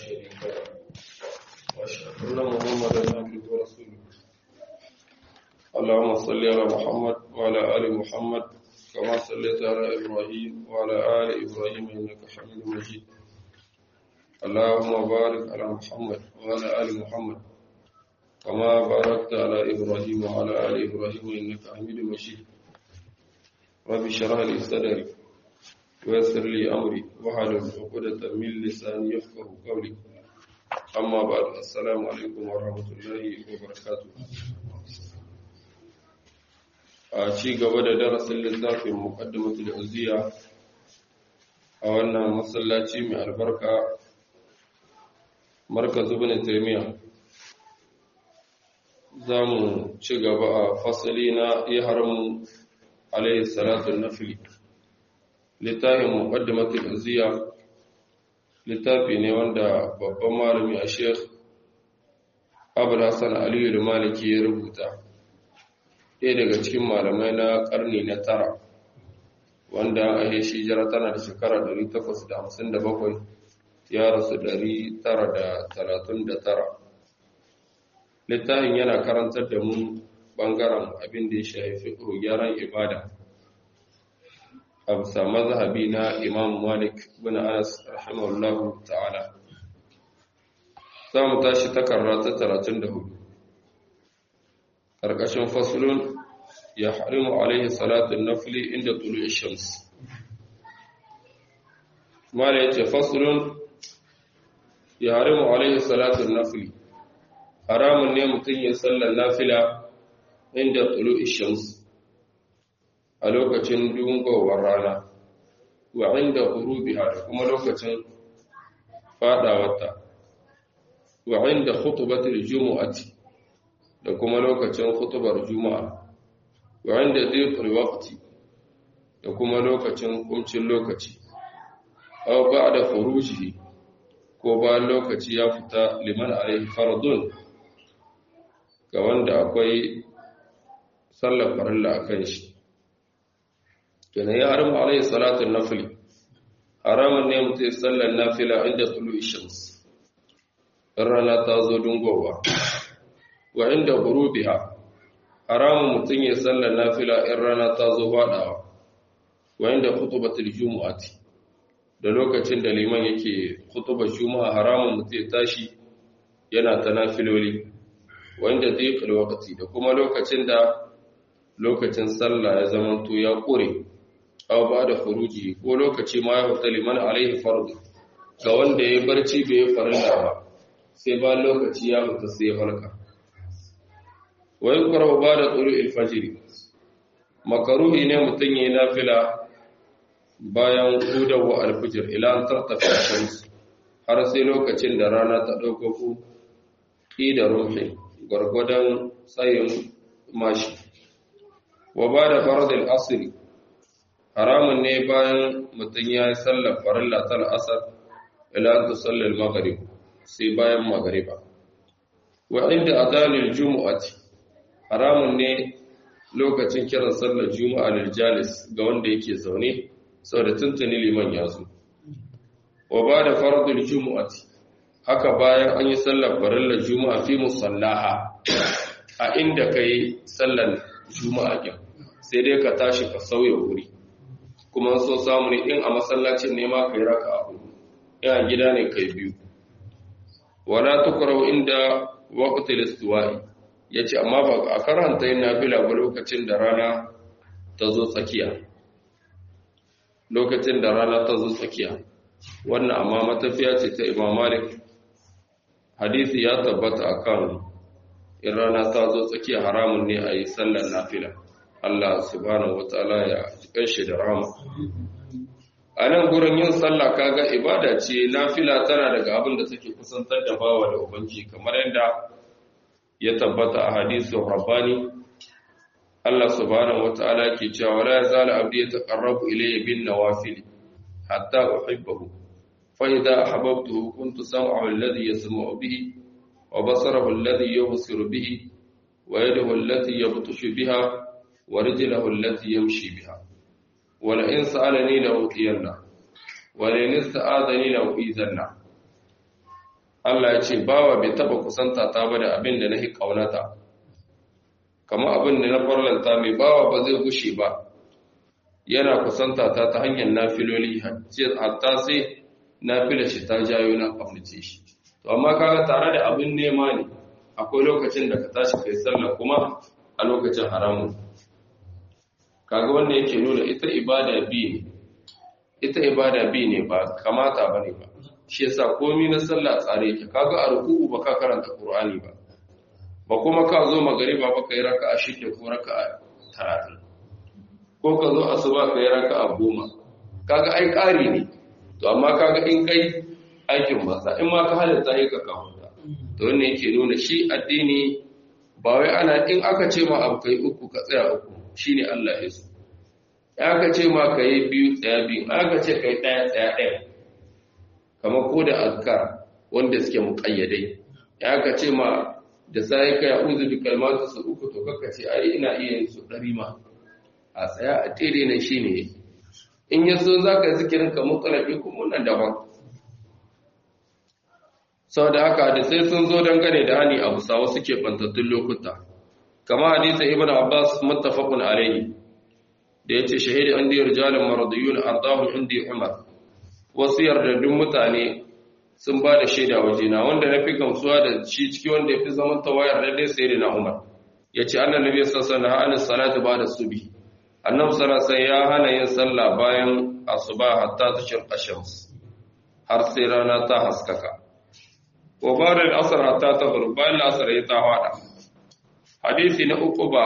شريك له وأشهد أن محمدا عبده ورسوله اللهم صل على محمد وعلى آل محمد كما صليت على إبراهيم وعلى آل إبراهيم إنك حميد مجيد اللهم بارك على محمد وعلى آل محمد كما باركت على إبراهيم وعلى آل إبراهيم إنك حميد مجيد رب اشرح لي صدري ويسر لي أمري واحلل عقدة من لساني يفقه قولي أما بعد السلام عليكم ورحمة الله وبركاته a ci gaba da darasin littafin muqaddimatul uziya a wannan masallaci mai albarka markaz ibn taymiya zamu ci gaba a fasali na ihramu alayhi salatu nafli littafin muqaddimatul uziya littafi ne wanda babban malami a sheikh abul hasan aliyu maliki ya rubuta ɗaya daga cikin malamai na ƙarni na tara wanda a yi shi jira tana da shekara 857 ya rasu 939 littafin yana karantar da mu ɓangaren abin da ya shafi gyaran ibada a bisa mazhabi na imam malik bin anas rahimahullahu ta'ala za mu tashi takarra ta 34 ƙarƙashin fasulun ya harimu alaihi salatun nafili inda tulu shams mala ya ce fasulun ya harimu alaihi salatun nafili haramun ne mutum ya sallar nafila inda tulu shams a lokacin dungowar rana wa inda hurubiha da kuma lokacin fadawarta wa inda khutubatul jumu'ati da kuma lokacin khutubar juma'a wa inda dhiqul waqti da kuma lokacin kumcin lokaci aw ba'da furujihi ko bayan lokaci ya fita liman alaihi fardun ga wanda akwai sallar farilla akan shi kenan ya haramu alaihi salatu nafli haramun ne mutum sallar nafila inda tulu shams rana ta zo dungowa wa inda gurubiha haramun mutum ya sallar nafila in rana ta zo faɗawa wa inda khutubatul jumu'ati da lokacin da liman yake khutubar juma'a haramun mutum ya tashi yana ta nafiloli wa inda dhiqul waqti da kuma lokacin da lokacin sallah ya zama to ya kore aw ba da furuji ko lokaci ma ya fita liman alaihi fardu ga wanda ya barci bai farilla ba sai ba lokaci ya fita sai ya farka wa yukrahu ba'da tulu'il fajr makaruhi ne mutun yayin nafila bayan hudawa al-fajr ila an tartafa shams har sai lokacin da rana ta dauko ku da ruhi gurgudan tsayin mashi wa ba'da farad al-asr haramun ne bayan mutun ya yi sallar farilla tal asr ila an tusalli al-maghrib sai bayan maghriba wa inda adanil jumu'ati haramun ne lokacin kiran sallar juma'a lil jalis ga wanda yake zaune saboda tuntuni liman ya zo wa bada fardul jumu'ati haka bayan an yi sallar farillar juma'a fi musallaha a inda kai sallar juma'a din sai dai ka tashi ka sauya wuri kuma so samu ne in a masallacin ne ma kai raka abu in a gida ne kai biyu wala tukrau inda waqtil istiwa'i ya ce amma ba a karanta yin nafila ba lokacin da rana ta zo tsakiya lokacin da rana ta zo tsakiya wannan amma matafiya ce ta imam malik hadisi ya tabbata akan in rana ta zo tsakiya haramun ne a yi sallar nafila Allah subhanahu wataala ya jikan shi da rama a nan gurin yin sallah kaga ibada ce nafila tana daga abin da take kusantar da bawa da ubangi kamar yadda ya tabbata a hadisin rabbani Allah subhanahu wata'ala ke cewa wala yazalu abdi yataqarrabu ilayya bin nawafil hatta uhibbahu fa idha ahbabtuhu kuntu sam'ahu alladhi yasma'u bihi wa basarahu alladhi yubsiru bihi wa yadahu allati yabtashu biha wa rijluhu allati yamshi biha wa la in sa'alani la utiyanna wa la in ista'adani la uizanna Allah ya ce bawa bai taba kusanta ta ba da abin da nahi kaunata kamar abin da na farlanta mai bawa ba zai gushe ba yana kusanta ta ta hanyar nafiloli hatta sai nafila shi ta jayo na kaunace shi to amma kaga tare da abin nema ne akwai lokacin da ka tashi kai sallah kuma a lokacin haramun kaga wanda yake nuna ita ibada bi ne ita ibada bi ne ba kamata bane ba shi yasa komai na sallah tsare yake kaga a ruku'u ba ka karanta qur'ani ba ba kuma ka zo magariba ba kai raka'a shida ko raka'a 30 ko ka zo asuba kai raka'a 10 kaga ai ƙari ne to amma kaga in kai aikin banza in ma ka halatta yi ka kawo to wannan yake nuna shi addini ba wai ana in aka ce ma abu kai uku ka tsaya uku shine Allah ya so aka ce ma kai biyu tsaya biyu aka ce kai daya tsaya daya kamar ko da azkar wanda suke muqayyadai aka ce ma da sai kai a'udhu bi kalmatu su uku to kaka ce ai ina iya yin su dari ma a tsaya a tere nan shine in yaso zaka zikirin ka mutsalabi kuma nan daban sau da haka da sai sun zo dangane da hani abu sawa suke bantattun lokuta kama hadisa ibn abbas muttafaqun alayhi da yace shahidi andi rijalun maradiyun ardahum indi umar wasu yardadun mutane sun ba da shaida wajena wanda na fi gamsuwa da shi ciki wanda ya fi zaman tawayar da dai sai na umar ya ce annan nabi sassan na hannun salatu ba da subi annan sarasai ya hana yin sallah bayan asuba hatta ta shirka shams har sai rana ta haskaka wa bada al'asar hatta ta zuru bayan la'asar ya ta hada hadisi na uku ba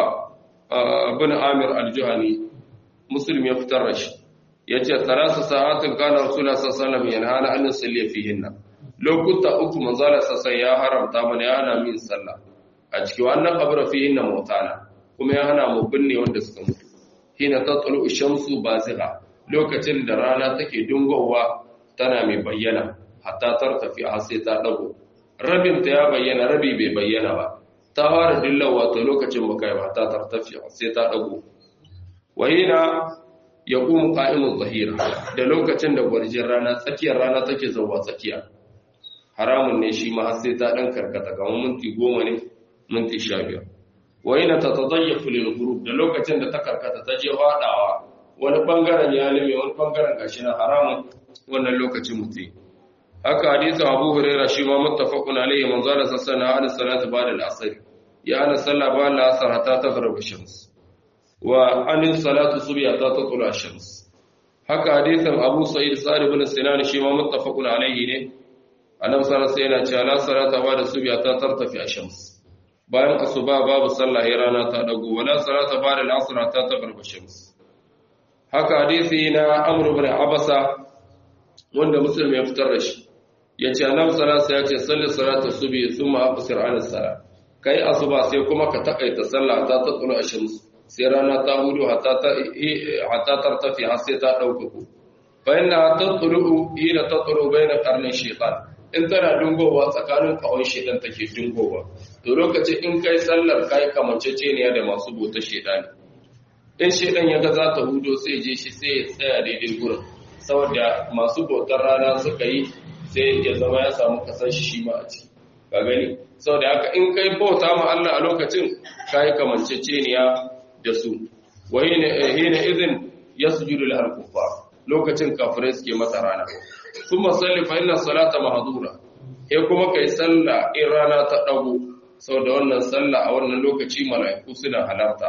bin amir al-juhani muslim ya fitar da shi ya ce salasu sa'atin kana rasulullah sallallahu alaihi yana hana an salli fihinna lokuta uku manzala sassan ya haramta mana ya hana min sallah a cikin wannan kabra fihinna mutana kuma ya hana mu binne wanda suka mutu hina tatlu shamsu bazigha lokacin da rana take dungowa tana mai bayyana hatta tartafi har sai ta dago rabin ta ya bayyana rabi bai bayyana ba ta fara dillawa to lokacin baka yi hatta tartafi sai ta dago wahina ya kuma ƙa'imun zahira da lokacin da gwarjin rana tsakiyar rana take zauwa tsakiya haramun ne shi ma har sai ta ɗan karkata kamar minti goma ne minti sha biyar wai na ta tazayya fulil gurub da lokacin da ta karkata ta je faɗawa wani ɓangaren ya lime wani ɓangaren gashi na haramun wannan lokacin mutum haka hadisin abu huraira shi ma muttafaqun alayhi manzo da sassana hada salatu ba'da al-asr ya ana sallah ba al-asr hatta taghrib ash-shams wa anin salatu subhi ta tatlu ash-shams haka hadisin Abu Sa'id Sa'id ibn Sinan shi ma muttafaqun alayhi ne annabi sallallahu alaihi wasallam cewa la salata ba da subhi ta tartafi ash-shams bayan asuba babu sallah ya rana ta dago wala salata ba da al-asr ta taghrib ash-shams haka hadisi na Amr ibn Abasa wanda Muslim ya fitar da shi yace annabi sallallahu alaihi wasallam ya ce salli salata subhi thumma aqsir 'ala as-salat kai asuba sai kuma ka takaita sallah ta tatlu ash-shams sai rana ta hudu hatta tartafi har sai ta ɗaukaku bayan na tattulu ila tattulu bai na ƙarnin shekar in tana dungowa tsakanin kawon shedan take dungowa to lokacin in kai sallar kai kamanceceniya da masu bota shedani in shedan ya ga za ta hudo sai je shi sai ya tsaya daidai gurin saboda masu bautar rana suka yi sai ya zama ya samu kasan shi shi ma a ciki ka gani saboda haka in kai bauta ma Allah a lokacin kai kamanceceniya da su wa hina izin yasjudu lahal kuffar lokacin kafirai suke masa rana kuma salli fa inna salata mahdura sai kuma kai sallah in rana ta dago saboda wannan sallah a wannan lokaci mala'iku suna halarta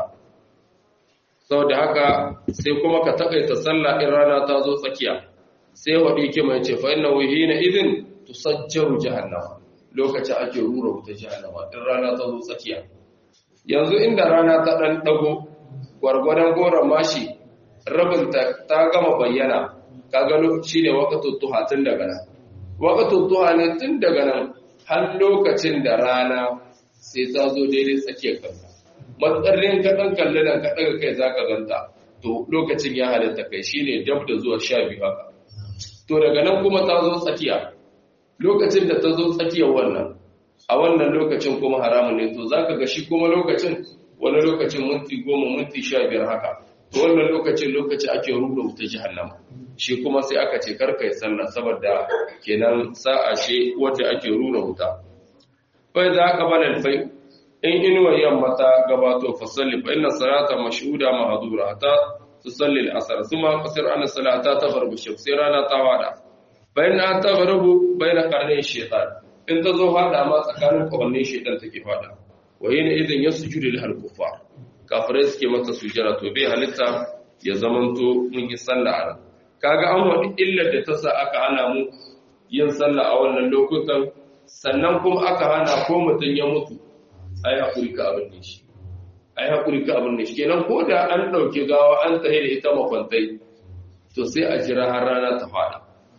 saboda haka sai kuma ka takaita sallah in rana ta zo tsakiya sai wadi ke mai ce fa inna hina idin tusajjaru jahannama lokacin ake rura wuta jahannama in rana ta zo tsakiya yanzu inda rana ta ɗan ɗago gwargwadon goron mashi rabin ta gama bayyana ka gano shi ne wakatun tuha tun daga nan wakatun tuha ne tun daga nan har lokacin da rana sai ta zo daidai tsakiyar kanka matsarin ka ɗan kalli nan ka ɗaga kai za ka ganta to lokacin ya halitta kai shi ne dab da zuwa sha biyu haka to daga nan kuma ta zo tsakiya lokacin da ta zo tsakiyar wannan a wannan lokacin kuma haramun ne to za ka ga shi kuma lokacin wani lokacin minti goma minti sha biyar haka to wannan lokacin lokaci ake rubuta wuta jihannama shi kuma sai aka ce karka yi sallah saboda kenan sa'a ce wacce ake rura wuta bai za ka bala alfai in inuwar yamma ta gabato fa salli fa inna salata mashhuda mahdura ta tusalli al-asr thumma qasir an salata taghrubu shams sai rana ta wada bayan an taghrubu bayna qarnay shaytan in ta zo fada ma tsakanin kawannin shaytan take fada wa yana idan yasjudu lil kuffar kafirai suke mata sujjara to bai halitta ya zamanto mun yi sallah a kaga an wadi illar da ta sa aka hana mu yin sallah a wannan lokutan sannan kuma aka hana ko mutum ya mutu ai hakuri ka abin ne shi ai hakuri ka abin ne shi kenan ko da an dauke gawa an tsaye da ita makwantai to sai a jira har rana ta fada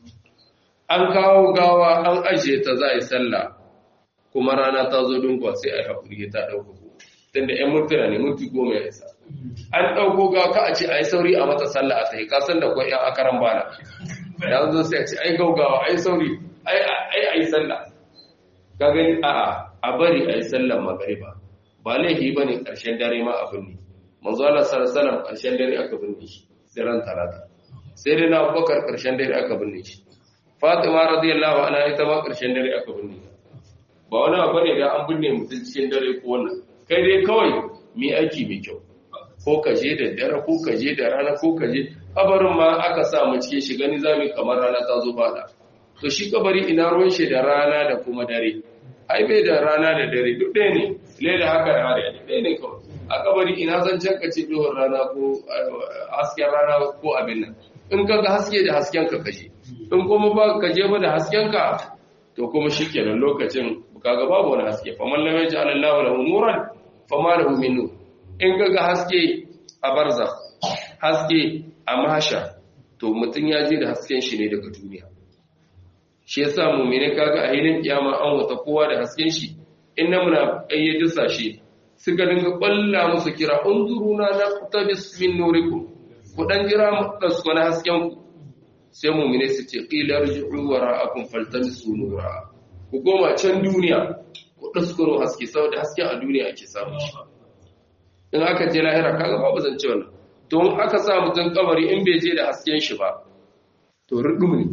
an kawo gawa an ajiye ta za a yi sallah kuma rana ta zo dunkwa sai ai hakuri ta dauka ko tunda ƴan mutuna ne mutu goma ya isa an ɗauko gawa ka a ce a yi sauri a mata sallah a tsaye kasan da kwan ƴan akaran bana ya zo sai a ce ai gaugawa ai sauri ai ai ai sallah ka gani a'a a bari ai sallar magariba ba laifi bane karshen dare ma abin ne manzo Allah sallallahu alaihi wasallam karshen dare aka binne shi sai ran talata sai dai na Abubakar karshen dare aka binne shi Fatima radiyallahu anha ita ma karshen dare aka binne ba wani abu ne da an binne mutum cikin dare ko wannan kai dai kawai mi aiki mai kyau ko ka je da dare ko ka je da rana ko ka je kabarin ma aka sa mu cikin shi gani zamu kamar rana ta zo fada to shi kabari ina ruwan shi da rana da kuma dare ai bai da rana da dare duk ɗaya ne le da haka da hare ɗaya ne kawai a kabari ina zan can ka ce duhun rana ko hasken rana ko abin nan in ka ga haske da hasken ka kashe in kuma ba ka je ba da hasken ka to kuma shikenan lokacin kaga babu wani haske faman lam yaj'al Allahu lahu nuran fama lahu min nur in ka ga haske a barza haske a mahasha to mutum ya je da hasken shi ne daga duniya shi yasa mu'mini kaga a hilin kiyama an wata kowa da hasken shi inna muna ayyadu sashi suka dinga balla musu kira unzuruna na tabis min nurikum ku dan jira mu dasko na hasken ku sai mu'mini su ce qila rji'u wara'akum faltamisu nura ku goma can duniya ku daskoro haske saboda hasken a duniya ake samu shi in aka je lahira kaga babu zance wannan to in aka sa mutum kabari in bai je da hasken shi ba to rudum ne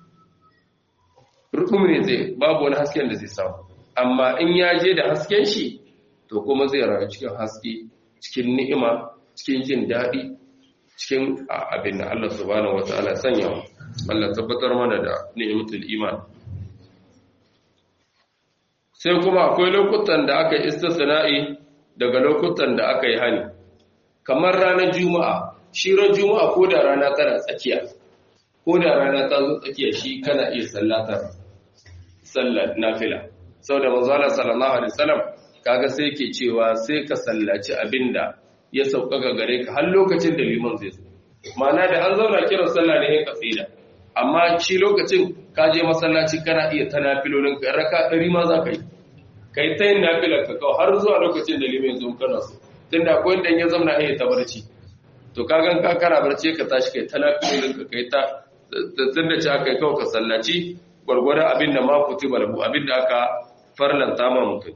rudum ne zai babu wani hasken da zai samu amma in ya je da hasken shi to kuma zai rayu cikin haske cikin ni'ima cikin jin daɗi cikin abin da Allah subhanahu wataala sanya Allah tabbatar mana da ni'matul iman sai kuma akwai lokutan da aka yi istisna'i daga lokutan da aka yi hani kamar ranar juma'a shi ran juma'a ko da rana tana tsakiya ko da rana ta zo tsakiya shi kana iya sallatar sallar nafila saboda manzo Allah sallallahu alaihi wasallam kaga sai yake cewa sai ka sallaci abinda ya sauƙaƙa gare ka har lokacin da liman zai zo ma'ana da an zauna kiran sallah ne ka tsida amma shi lokacin ka je masallaci kana iya ta nafilolin ka raka ɗari ma za ka yi kai ta yin nafilar ka kawai har zuwa lokacin da liman zo kana so tunda akwai wanda ya zamna iya ta barci to ka gan ka kana barci ka tashi kai ta nafilolin ka kai ta tunda ci aka yi kawai ka sallaci gwargwada abin da ma kutiba lahu abin da aka farlanta ma mutum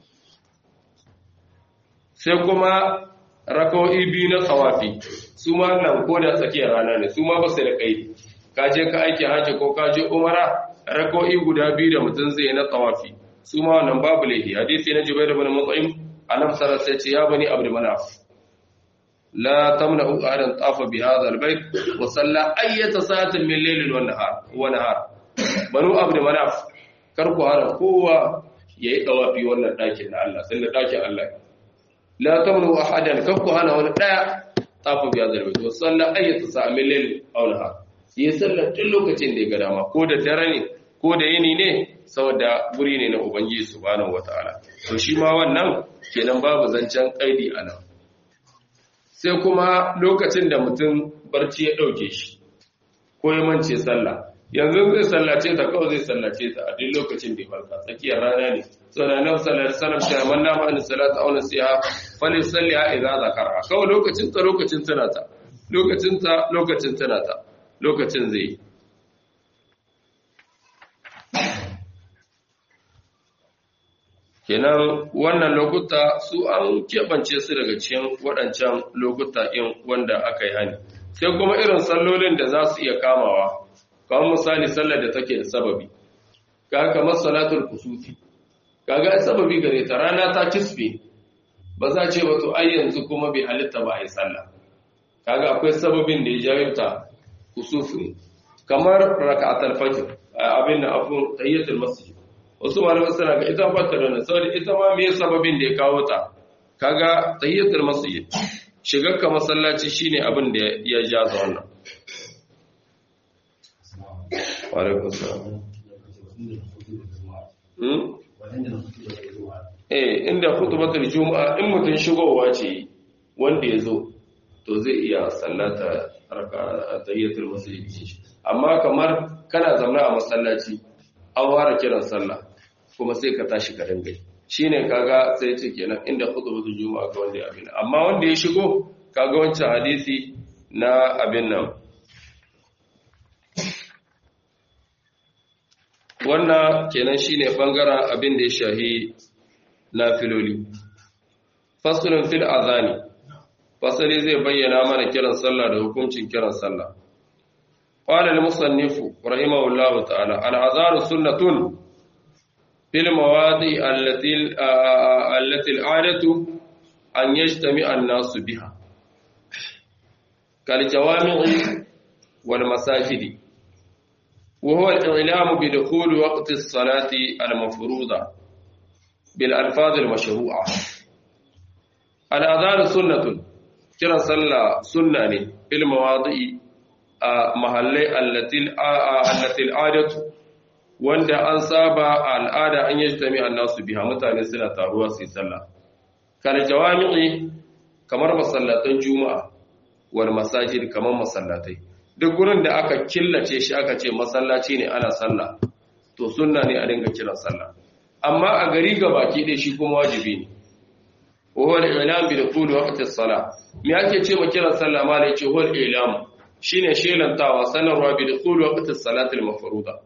sai kuma raka'o'i biyu na tsawafi su ma nan ko da tsakiyar rana ne su ma ba su da kai ka je ka aiki haji ko ka je umara raka'o'i guda biyu da mutum zai na tsawafi su ma wannan babu laifi hadisi na jubair ibn mut'im annabi sallallahu alaihi ce ya bani abdul manaf la tamna'u ahadan tafa bi hadha albayt wa salla ayyata sa'atin min laylin wa nahar wa nahar banu abdul manaf kar ku hana kowa yayi dawafi wannan dakin na Allah sai da dakin Allah la tamnu ahadan kakku hana wani daya tafa biya zarbe to sallan ayyata sa min layl aw nahar yi sallar tun lokacin da ya ga dama ko da dare ne ko da yini ne saboda guri ne na ubangiji subhanahu wataala to shi ma wannan kenan babu zancen kaidi anan sai kuma lokacin da mutum barci ya dauke shi ko ya mance sallah yanzu zai sallace ta kawai zai sallace ta a duk lokacin da ya farka tsakiyar rana ne saboda nan sallar salam ta man na ma'ani salata auna siha fali salliha idza zakara kawai lokacin ta lokacin tana ta lokacin ta lokacin tana ta lokacin zai kenan wannan lokuta su an keɓance su daga cikin waɗancan lokuta in wanda aka yi hani sai kuma irin sallolin da za su iya kamawa kamar misali sallar da take da sababi kaga kamar salatul kusufi kaga sababi gare ta rana ta kisbe ba za ce wato ai yanzu kuma bai halitta ba ai sallah kaga akwai sababin da ya jawo ta kusufi kamar raka'atul fajr abin da afun tayyatul masjid wasu malamai suna ga ita fata da saboda ita ma me sababin da ya kawo ta kaga tayyatul masjid shigar ka masallaci shine abin da ya jaza wannan wa alaikum salam eh inda khutbatul juma'a in mutun shigowa ce wanda yazo to zai iya sallata raka tayyatul masjid amma kamar kana zaune a masallaci an ware kiran sallah kuma sai ka tashi ka dinga shine kaga sai ce kenan inda khutbatul juma'a ga wanda ya abin amma wanda ya shigo kaga wancan hadisi na abin nan wannan kenan shine bangaren abin da ya shahi nafiloli fasulun fil azani fasali zai bayyana mana kiran sallah da hukuncin kiran sallah qala al musannif rahimahullahu ta'ala al azanu sunnatun fil mawadi allati allati al adatu an yajtami'a an-nas biha kal jawami'i wal masajidi وهو الإعلام بدخول وقت الصلاة المفروضة بالألفاظ المشروعة الأذان سنة كرا صلى سنة في المواضع محلي التي التي العادة wanda an saba al'ada an yi jami annasu biha mutane suna taruwa su yi sallah kal jawami'i kamar masallatan juma'a wal masajid kamar masallatai duk gurin da aka killace shi aka ce masallaci ne ana sallah to sunna ne a dinga kiran sallah amma a gari ga baki ɗaya shi kuma wajibi ne wahal ilam bi dukhul waqti as-salah me ake ce ma kiran sallah ma ne ce wal ilam shine shelantawa sanarwa bi dukhul waqti as-salati al-mafruḍa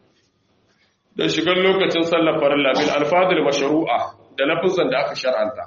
da shigar lokacin sallar farilla bil alfadil mashru'a da lafazan da aka shar'anta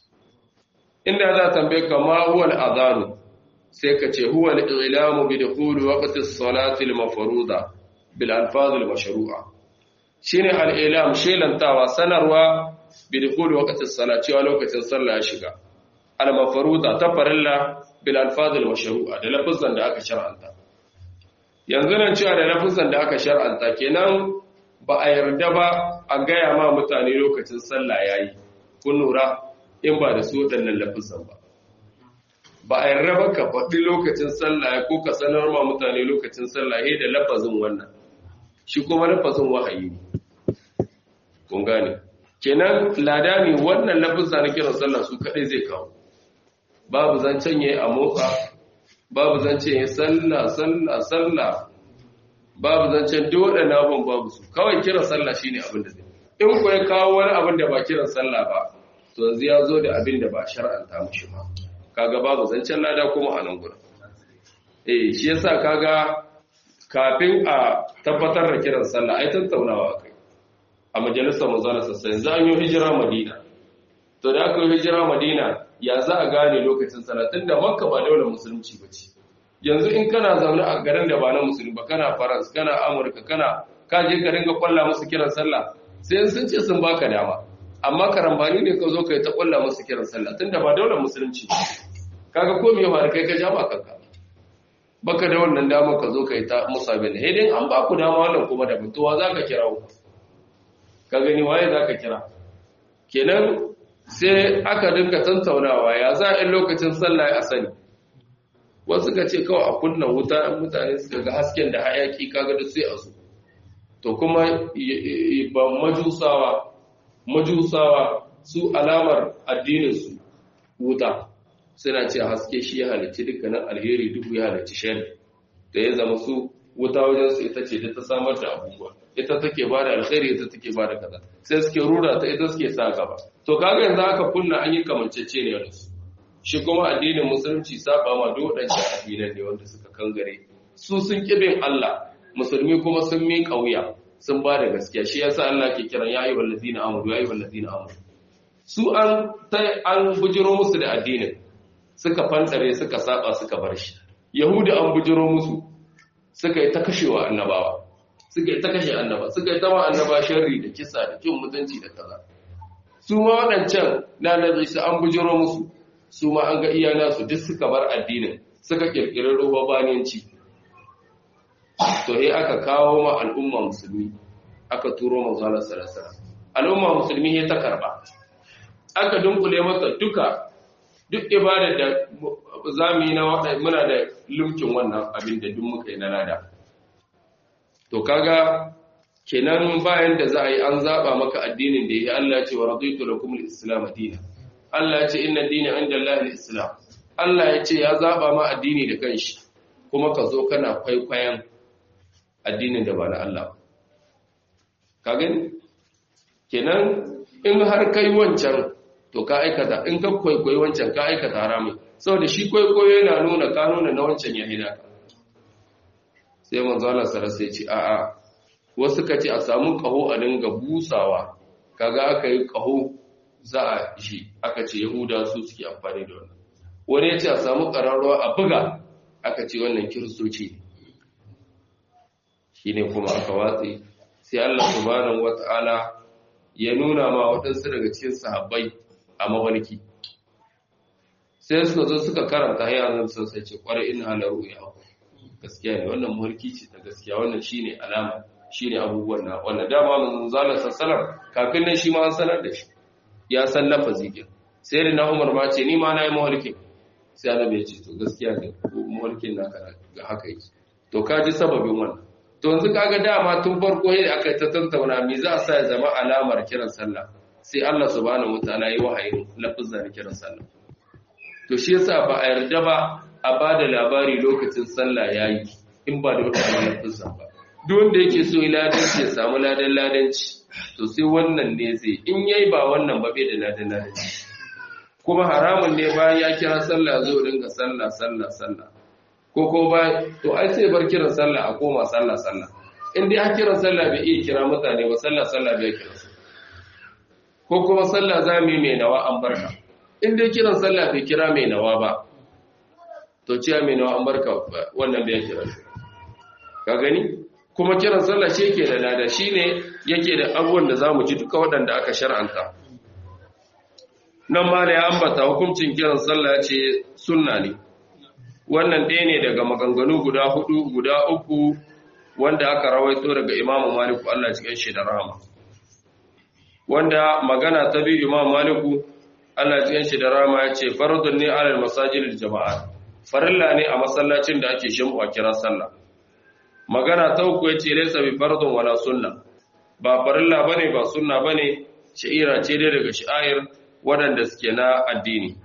inda za tambaye ka ma huwa al-adhan sai ka ce huwa al-i'lamu bi dukhul waqti as-salati al-mafruḍa bil alfaz al-mashru'a shine al-i'lam shelantawa sanarwa bi dukhul waqti as-salati wa lokacin sallah ya shiga al-mafruḍa ta farilla bil alfaz al-mashru'a da lafazan da aka shar'anta yanzu nan cewa da lafazan da aka shar'anta kenan ba a yarda ba a gaya ma mutane lokacin sallah yayi kun lura in ba da su waɗannan lafazan ba ba a yarda ba ka faɗi lokacin sallah ko ka sanar ma mutane lokacin sallah ya da lafazin wannan shi kuma lafazin wahayi ne kun gane kenan lada ne wannan lafazin na kiran sallah su kaɗai zai kawo babu zancen ya a motsa babu zancen ya sallah sallah sallah babu zancen duk waɗannan abin babu su kawai kiran sallah shine abin da zai in ku ya kawo wani abin da ba kiran sallah ba to yanzu ya zo da abin da ba shar'anta mushi ba kaga babu zancen lada kuma a nan gurin eh shi yasa kaga kafin a tabbatar da kiran sallah ai tattaunawa kai a majalisar manzon sassa yanzu an yi hijira madina to da aka yi hijira madina ya za a gane lokacin sallah tunda makka ba daular musulunci ba ce yanzu in kana zaune a garin da ba na musulmi ba kana faransa kana amurka kana ka je ka ringa kwalla musu kiran sallah sai sun ce sun baka dama amma karambani ne ka zo ka yi ta kwalla musu kiran sallah tunda ba daular musulunci kaga ko me faru kai ka ja ba kanka baka da wannan dama ka zo ka yi ta musa bin hedin an ba ku dama wannan kuma da mutuwa za ka kira ku ka gani waye za ka kira kenan sai aka dinka tantaunawa ya za a lokacin sallah a sani wasu ka ce kawai a kunna wuta mutane suka ga hasken da hayaki kaga da sai a su to kuma ba majusawa majusawa su alamar addininsu wuta suna ce haske shi ya halicci dukkanin alheri duhu ya halicci shari da ya zama su wuta wajen su ita ce ta samar da abubuwa ita take ba da alheri ita take ba da kaza sai suke rura ta ita suke sa gaba to kaga yanzu aka kunna an yi kamancece ne da su shi kuma addinin musulunci saba ma duk wadancan addinan ne wanda suka kangare su sun kibin Allah musulmi kuma sun mi kauya sun ba da gaskiya shi yasa Allah ke kiran ya ayyuhal ladina amanu ya ayyuhal ladina amanu su an an bujiro musu da addinin suka fantsare suka saba suka bar shi yahudu an bujiro musu suka yi ta kashewa annabawa suka yi ta kashe annaba suka yi ta ma annaba sharri da kisa da kin mutunci da kaza su ma waɗancan na nabi su an bujiro musu su ma an ga iyana su duk suka bar addinin suka kirkiri rubabaniyanci to he aka kawo ma al'umma musulmi aka turo manzo Allah sallallahu alaihi wasallam al'umma musulmi he ta karba aka dunkule masa duka duk ibada da zamu yi na muna da lumkin wannan abin da duk muka yi na lada to kaga kenan bayan da za a yi an zaba maka addinin da ya Allah ya ce wa raditu lakum al-islam dinan Allah ya ce inna dina inda Allah al-islam Allah ya ce ya zaba ma addini da kanshi kuma ka zo kana kwaikwayon addinin da ba na Allah ka gani kenan in har kai wancan to ka aikata in ka kwaikwayi wancan ka aikata haramun saboda shi kwaikwayo yana nuna ka nuna na wancan ya hina sai manzo Allah sarasa ya ce a'a wasu ka ce a samu kaho a dinga busawa kaga aka yi kaho za a shi aka ce yahuda su suke amfani da wannan wani ya ce a samu ƙararrawa a buga aka ce wannan kiristoci shi ne kuma aka watsi sai Allah subhanahu wata'ala ya nuna ma waɗansu daga cikin sahabbai a mawalki sai suka zo suka karanta ya zan sun sai ce kwarai ina halaru ya hau gaskiya ne wannan mawalki ce ta gaskiya wannan shine alama shine abubuwan na wannan dama mun zala sallallahu kafin nan shi ma an sanar da shi ya san lafazi ke sai da na umar ma ce ni ma na yi mawalkin sai annabi ya ce to gaskiya ne mawalkin naka ga haka yi to ka ji sababin wannan to yanzu kaga dama tun farko yadda aka ta tantauna me za a sa ya zama alamar kiran sallah sai Allah subhanahu wataala yi wahayin lafazin da kiran sallah to shi yasa ba a yarda ba a bada labari lokacin sallah yayi in ba da wannan lafazin ba duk wanda yake so ladanci ya samu ladan ladanci to sai wannan ne zai in yayi ba wannan ba bai da ladan ladanci kuma haramun ne bayan ya kira sallah zo dinga sallah sallah sallah ko ko ba to ai sai bar kiran sallah a koma sallah sallah in dai a kiran sallah bai iya kira mutane ba sallah sallah bai kira su ko kuma sallah za mu yi mai nawa an barka in dai kiran sallah bai kira mai nawa ba to ciya mai nawa an barka wannan bai kira shi ka gani kuma kiran sallah shi yake da lada shine yake da abubuwan da zamu ji duka waɗanda aka shar'anta nan ma da ya ambata hukuncin kiran sallah ce sunna ne wannan ɗaya ne daga maganganu guda hudu guda uku wanda aka rawaito daga imamu maliku Allah cikin shi da rahama wanda magana ta biyu imamu maliku Allah cikin shi da rahama ya ce faradun ne alal masajidil jama'a farilla ne a masallacin da ake shimu a kira sallah magana ta uku ya ce laysa bi fardun wala sunna ba farilla bane ba sunna bane sha'ira ce dai daga sha'air waɗanda suke na addini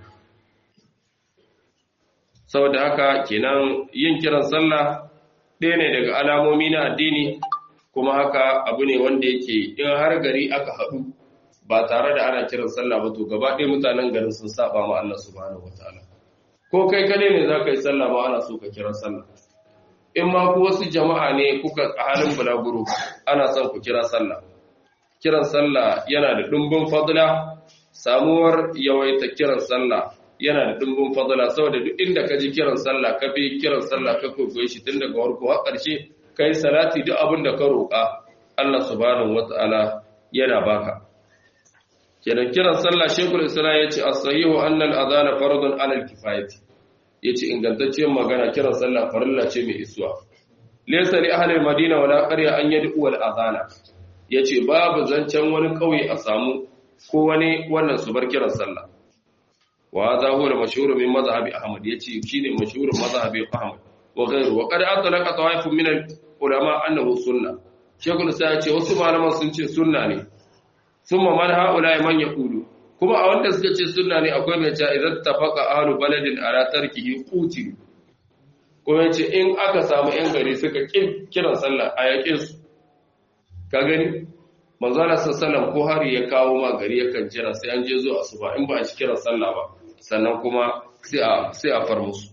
saboda haka kenan yin kiran sallah ɗaya ne daga alamomi na addini kuma haka abu ne wanda yake in har gari aka haɗu ba tare da ana kiran sallah ba to gaba ɗaya mutanen garin sun saba ma Allah subhanahu wataala ko kai kade ne za ka yi sallah ma ana so ka kira sallah in ma ku wasu jama'a ne kuka a halin bulaguro ana son ku kira sallah kiran sallah yana da ɗumbin fadla samuwar yawaita kiran sallah yana da dimbin fadala saboda duk inda ka ji kiran sallah ka bi kiran sallah ka kokoye shi tun daga farko har ƙarshe kai salati duk abin da ka roƙa Allah subhanahu wata'ala yana baka kenan kiran sallah shekul islam ya ce as-sahihu anna al-adhana fardun 'ala al-kifayati yace ingantacciyar magana kiran sallah farilla ce mai isuwa laysa li ahli al-madina wala qarya an yad'u al-adhana yace babu zancen wani kauye a samu ko wani wannan su bar kiran sallah wa hadha huwa al-mashhur min madhhab ahmad yace shine mashhurin madhhabi ahmad wa ghayru wa qad atlaqa tawaifun min al-ulama annahu sunna shekul sai yace wasu malaman sun ce sunna ne thumma man haula man yaqulu kuma a wanda suka ce sunna ne akwai mai cewa idan tafaqa ahlu baladin ala tarkihi qutilu kuma yace in aka samu yan gari suka kiran sallah a yakin su ka gani manzala sallallahu ko hari ya kawo ma gari yakan jira sai an je zuwa asuba in ba a ci kiran sallah ba sannan kuma sai a sai a far musu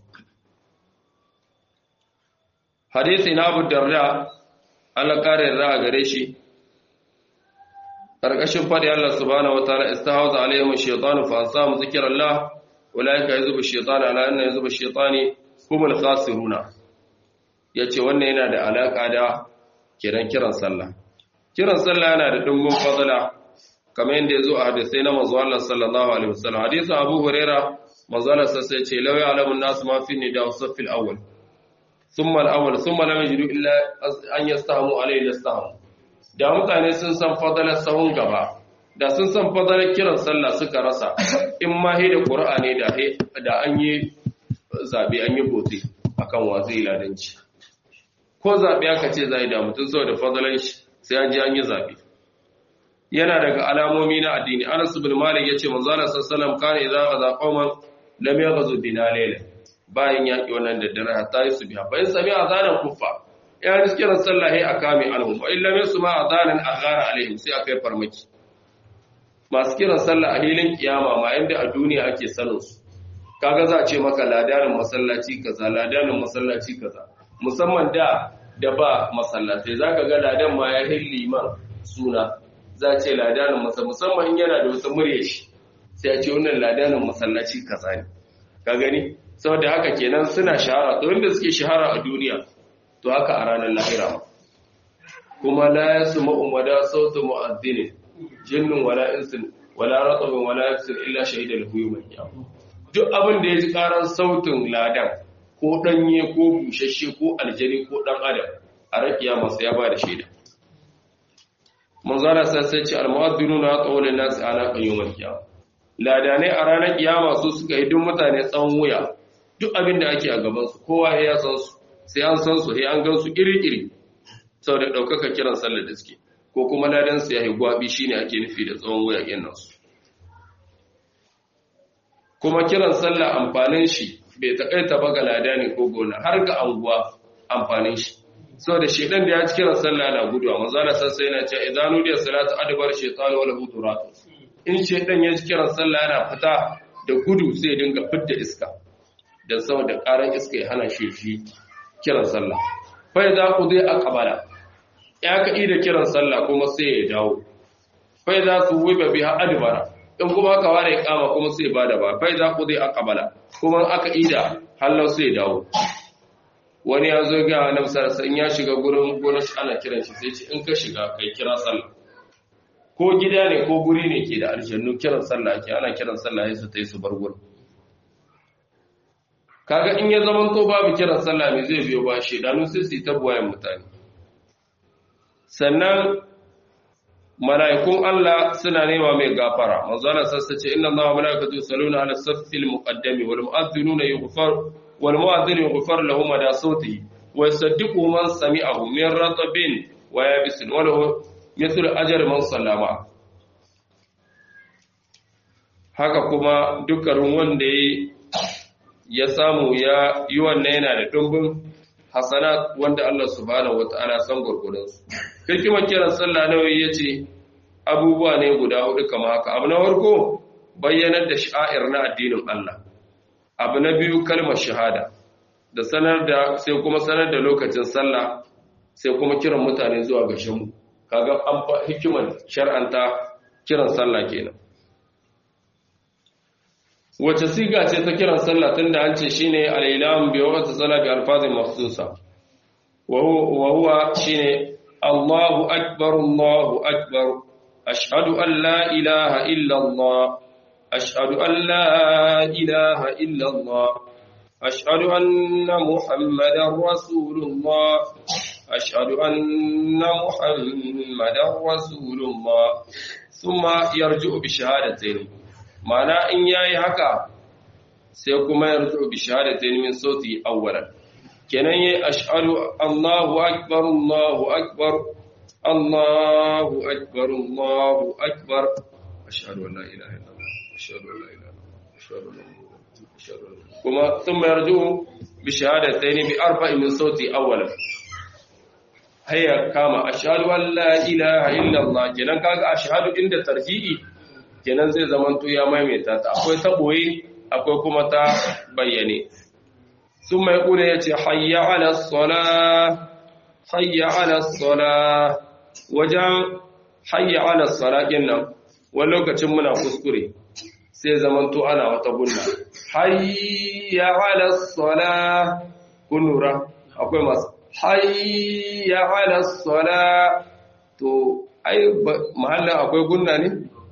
hadisi na Abu Darda Allah kare da gare shi karkashin fadi Allah subhanahu wataala istahawza alaihim ash-shaytanu fa ansamu zikrallah ulaika yazubu ash-shaytanu ala anna yazubu ash-shaytani humul khasiruna yace wannan yana da alaka da kiran kiran sallah kiran sallah yana da dimbin fadala kamar yadda yazo a hadisi na manzo Allah sallallahu alaihi wasallam hadisi Abu Huraira manzo Allah sai ce law ya'lamu an-nas ma fi nida as-saff al-awwal thumma al-awwal thumma lam yajidu illa an yastahamu alayhi yastahamu da mutane sun san fadalar sahun gaba da sun san fadalar kiran sallah suka rasa in ma he da qur'ani da da an yi zabe an yi bote akan wazi ladanci ko zabe aka ce zai da mutun saboda fadalan shi sai an ji an yi zabe yana daga alamomi na addini Anas ibn Malik yace manzo Allah sallallahu alaihi wasallam kana idza ghaza qauman lam yaghzu bina layla bayan yaki wannan da dare hatta yi subha bayan sami azanan kuffa ya riskiran sallah hay akami alhum wa illa yasma azanan aghara alaihim sai akai farmaki masu kiran sallah a hilin kiyama ma yanda a duniya ake sanin su kaga za a ce maka ladanin masallaci kaza ladanin masallaci kaza musamman da da ba masallatai zaka ga ladan ma ya hilli man suna za a ce ladanin masa musamman in yana da wata murya shi sai a ce wannan ladanin masallaci kaza ne ka gani saboda haka kenan suna shahara to wanda suke shahara a duniya to haka a ranar lahira ma kuma la yasma'u mada sautu mu'adhdhin jinnun wala insin wala ratabun wala yafsir illa shahida lahu yawm al-qiyamah duk abin da ya ji karan sautin ladan ko danye ko bushashe ko aljani ko dan adam a rakiya masa ya ba da shaida manzara sai ce al-mu'adhdhinuna qawlan nas ala qayyumil qiyamah ladanai a ranar kiyama su suka yi duk mutane tsawon wuya duk abin da ake a gaban su kowa ya san su sai an san su sai an gan su iri-iri saboda daukaka kiran sallar da suke ko kuma ladan su ya yi gwabi shine ake nufi da tsawon wuya yin nasu kuma kiran sallah amfanin shi bai takaita ba ga ladani ko gona har ga anguwa amfanin shi saboda shedan da ya ci kiran sallah na guduwa manzo Allah sai yana cewa idan nudiya salatu adbar shaytan wala hudurat in shedan ya ci kiran sallah yana fita da gudu sai ya dinga fitta iska dan saboda karan iska ya hana shi shi kiran sallah fa idza qudi aqbala ya ka da kiran sallah kuma sai ya dawo fa idza suwiba biha adbara in kuma aka ware kama kuma sai bada ba fa idza qudi aqbala kuma aka ida hallau sai ya dawo wani ya zo ga annabi sallallahu alaihi ya shiga gurin gonar shi ana kiran shi sai ce in ka shiga kai kira sallah ko gida ne ko guri ne ke da aljannu kiran sallah ake ana kiran sallah sai su tayi su bar gurin kaga in ya zaman to babu kiran sallah me zai biyo ba shedanu sai su ta buwayen mutane sannan mala'ikun Allah suna nema mai gafara manzo Allah sassace inna Allaha wa malaikatu yusalluna ala saffil muqaddami wal mu'adhdhinuna yughfar wal mu'adhdhinu yughfar lahum da sawtihi wa yusaddiqu man sami'ahu min ratabin wa yabisin wa lahu mithlu ajri man sallama haka kuma dukkan wanda ya samu ya yi wannan yana da dumbin hasanat wanda Allah subhanahu wata'ala san gurgurdansu hikimar kiran sallah nawawi yace abubuwa ne guda hudu kamar haka abu na farko bayyanar da sha'ir na addinin Allah abu na biyu kalmar shahada da sanar da sai kuma sanar da lokacin sallah sai kuma kiran mutane zuwa ga shamu kaga an hikimar shar'anta kiran sallah kenan wace siga ce ta kiran sallah tunda an ce shine al-ilam bi waqti salat bi alfazin makhsusa wa huwa shine Allahu akbar Allahu akbar ashhadu an la ilaha illa Allah ashhadu an la ilaha illa Allah ashhadu anna muhammadar rasulullah ashhadu anna muhammadar rasulullah thumma yarji'u bi shahadatayn ma'ana in yayi haka sai kuma ya rutu bi shahadatain min sauti awwalan kenan yayi ashhadu Allahu akbar Allahu akbar Allahu akbar Allahu akbar ashhadu an la ilaha illallah ashhadu an la ilaha illallah ashhadu an ashhadu kuma thumma yarju bi shahadatain bi arba'i min sauti awwalan hayya kama ashhadu an la ilaha illallah kenan kaga ashhadu inda tarji'i kenan zai zamanto ya maimaita ta akwai ta boye akwai kuma ta bayyane sun mai kuna ya ce hayya ala sola hayya ala sola wajen hayya ala sola nan wani lokacin muna kuskure sai sai zamanto ana wata gunna hayya ala sala kun lura akwai masu hayya ala sala to ai mahallin akwai gunna ne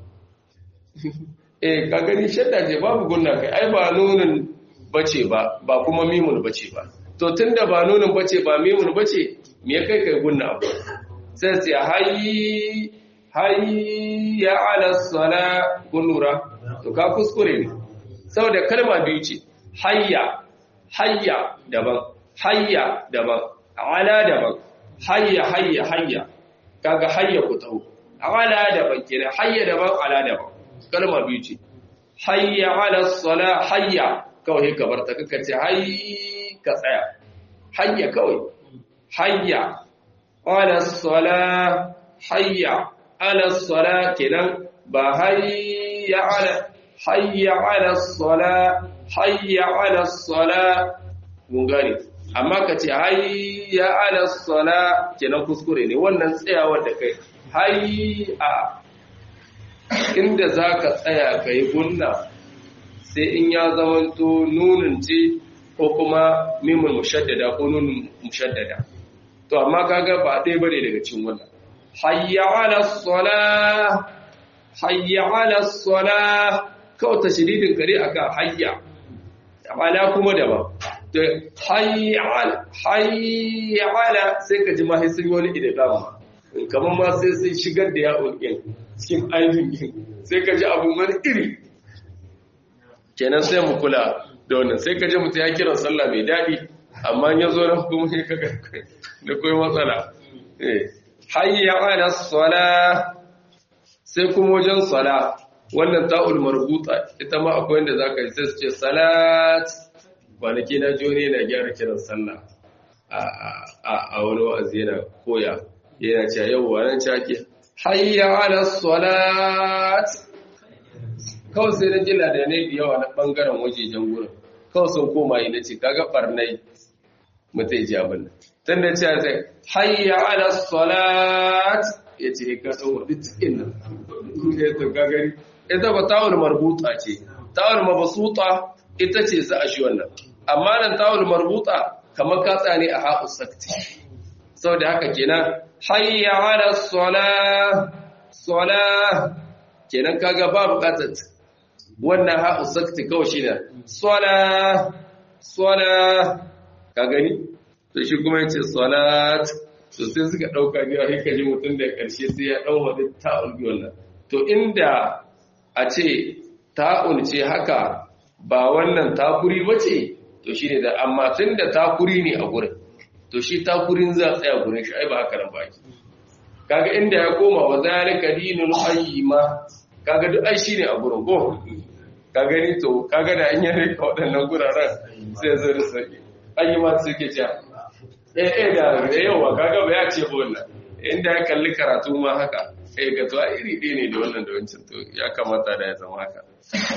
eh ka gani shadda ce babu gunna kai ai ba nunin bace ba ba kuma mimun bace ba to tunda ba nunin bace ba mimun bace me ya kai kai gunna abu sai sai hayyi hayya ala sala kun lura to ka kuskure ne saboda kalma biyu ce hayya hayya daban hayya daban ala daban hayya hayya hayya kaga hayya ku taho ala daban kenan hayya daban ala daban kalma biyu ce hayya ala sala hayya kawai ka bar ta kaka ce hayy ka tsaya hayya kawai hayya ala sala hayya ala sala kenan ba hayya ala hayya ala sala hayya ala sala mun gane amma ka ce hayya ala sala kenan kuskure ne wannan tsayawar da kai hayya inda zaka tsaya kai gunna sai in ya zamanto nunin ce ko kuma mimul mushaddada ko nunin mushaddada to amma kaga ba ɗaya bane daga cikin wannan hayya ala sala hayya ala sala kawai tashiridin kare akan hayya ala kuma daban to hayya ala sai ka ji mahi sun wani idagama kamar ma sai sun shigar da ya'un ɗin cikin ainihin ɗin sai ka ji abu wani iri kenan sai mu kula da wannan sai ka ji mutu ya kiran sallah mai daɗi amma ya zo nan kuma sai ka da koyi matsala hayya ala sala sai kuma wajen sala wannan ta'ul marbuta ita ma akwai wanda zaka yi sai su ce salat kwanaki na joni na gyara kiran sallah a wani wa'azi yana koya yana ce yau wannan cake hayya ala salat kawai sai na jila da ne da yawa na bangaren wajejen gurin kawai sun koma yi na ce kaga barnai mutai ji abin nan tun da ce sai hayya ala salat ya ce ka tsawo duk cikin nan ya to gagari ita ba tawul marbuta ce tawul mabsuta ita ce za a shi wannan amma nan tawul marbuta kamar ka tsane a haƙu sakti saboda haka kenan hayya ala salah salah kenan kaga ba buƙatar wannan haƙu sakti kawai shi ne salah salah ka gani to shi kuma yace salat to sai suka dauka ne a hikaji mutum da karshe sai ya dau wani ta'ul bi wannan to inda a ce ta'ul ce haka ba wannan takuri bace to shine da amma tunda takuri ne a gurin to shi takurin za tsaya gurin shi ai ba haka nan ba ki kaga inda ya koma wa zalika dinul qayyima kaga duk ai shine a gurin ko ka gani to kaga da an yi rika waɗannan guraren sai zo da sauki ayyuma suke cewa eh eh da yawa kaga ba ya ce ba wannan inda ya kalli karatu ma haka eh ga to iri ɗaya ne da wannan da wancan to ya kamata da ya zama haka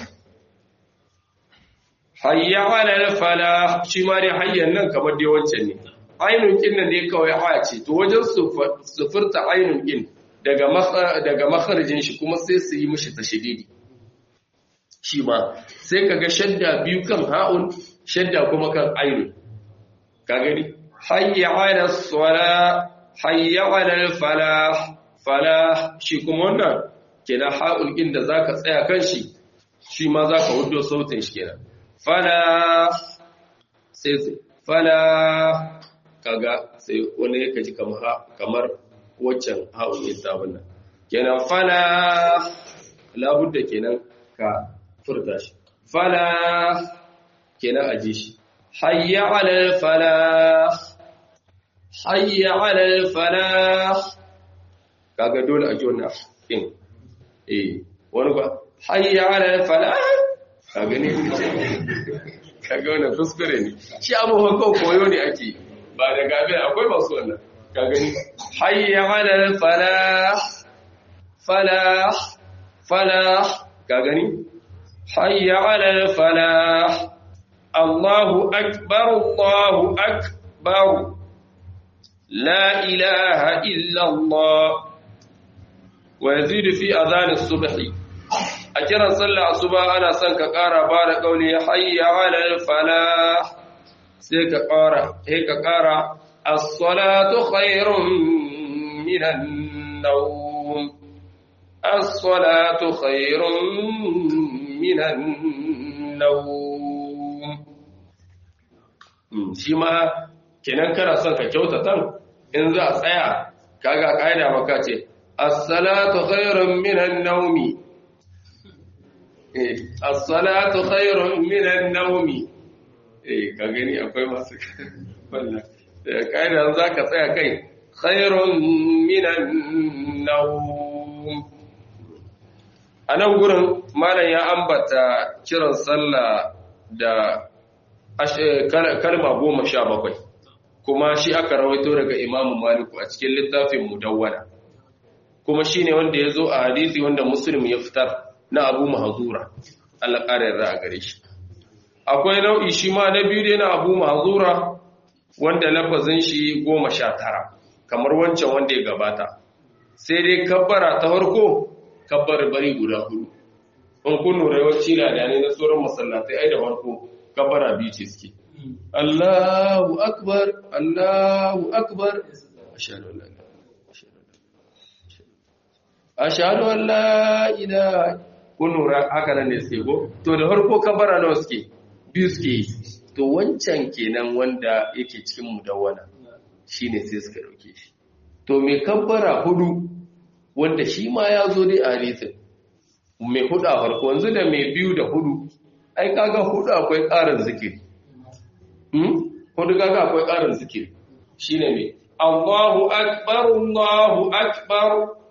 hayya ala fala shi ma dai hayyan nan kamar dai wancan ne ainun kin nan dai kawai haya ce to wajen sufurta ainun kin daga daga makharijin shi kuma sai su yi mishi tashdidi shi ma sai kaga shadda biyu kan ha'un shadda kuma kan ainun ka gani hayya ala sala hayya ala falah falah shi kuma wannan kenan ha'ul din da zaka tsaya kan shi shi ma zaka hudo sautin shi kenan falah sai falah kaga sai wani yake ji kamar kamar waccan ha'ul din ta wannan kenan falah labudda kenan ka furta shi falah kenan aji shi hayya ala falah hayya ala falah kaga dole a ji wannan din eh wani ba hayya ala falah kaga ne kaga wannan kuskure ne shi abubuwan kan koyo ne ake ba da gabe akwai masu wannan kaga ni hayya ala falah falah falah kaga ni hayya ala falah Allahu akbar Allahu akbar لا إله إلا الله ويزيد في أذان الصبح a kiran sallah asuba ana son ka ƙara ba da ƙauli hayya ala falah sai ka ƙara sai ka ƙara as-salatu khairun minan nawm as-salatu khairun minan nawm shi ma kenan kana son ka kyautata in za a tsaya kaga kaida maka ce as-salatu khairun minan nawmi as-salatu khairun minan nawmi eh ka gani akwai masu wannan kaida za ka tsaya kai khairun minan nawm anan gurin malam ya ambata kiran sallah da kalma goma sha bakwai kuma shi aka rawaito daga imamu maliku a cikin littafin mudawwana kuma shi ne wanda ya zo a hadisi wanda muslim ya fitar na abu mahazura Allah ƙara yarda a gare shi akwai nau'i shi ma na biyu dai na abu mahazura wanda lafazin shi goma sha tara kamar wancan wanda ya gabata sai dai kabbara ta farko kabbar bari guda hudu in kun lura yawanci da ne na sauran masallatai ai da farko kabbara biyu ce suke Allahu akbar Allahu akbar ashhadu an la ashhadu an la ilaha kun lura haka nan ne suke ko to da farko kabara nawa suke biyu suke yi to wancan kenan wanda yake cikin mudawwana shine sai suka dauke shi to me kabbara hudu wanda shi ma ya zo dai a hadisin mai hudu a farko yanzu da mai biyu da hudu ai kaga hudu akwai ƙarin zikiri hudu kaga akwai ƙarin zikiri shine mai Allahu akbar Allahu akbar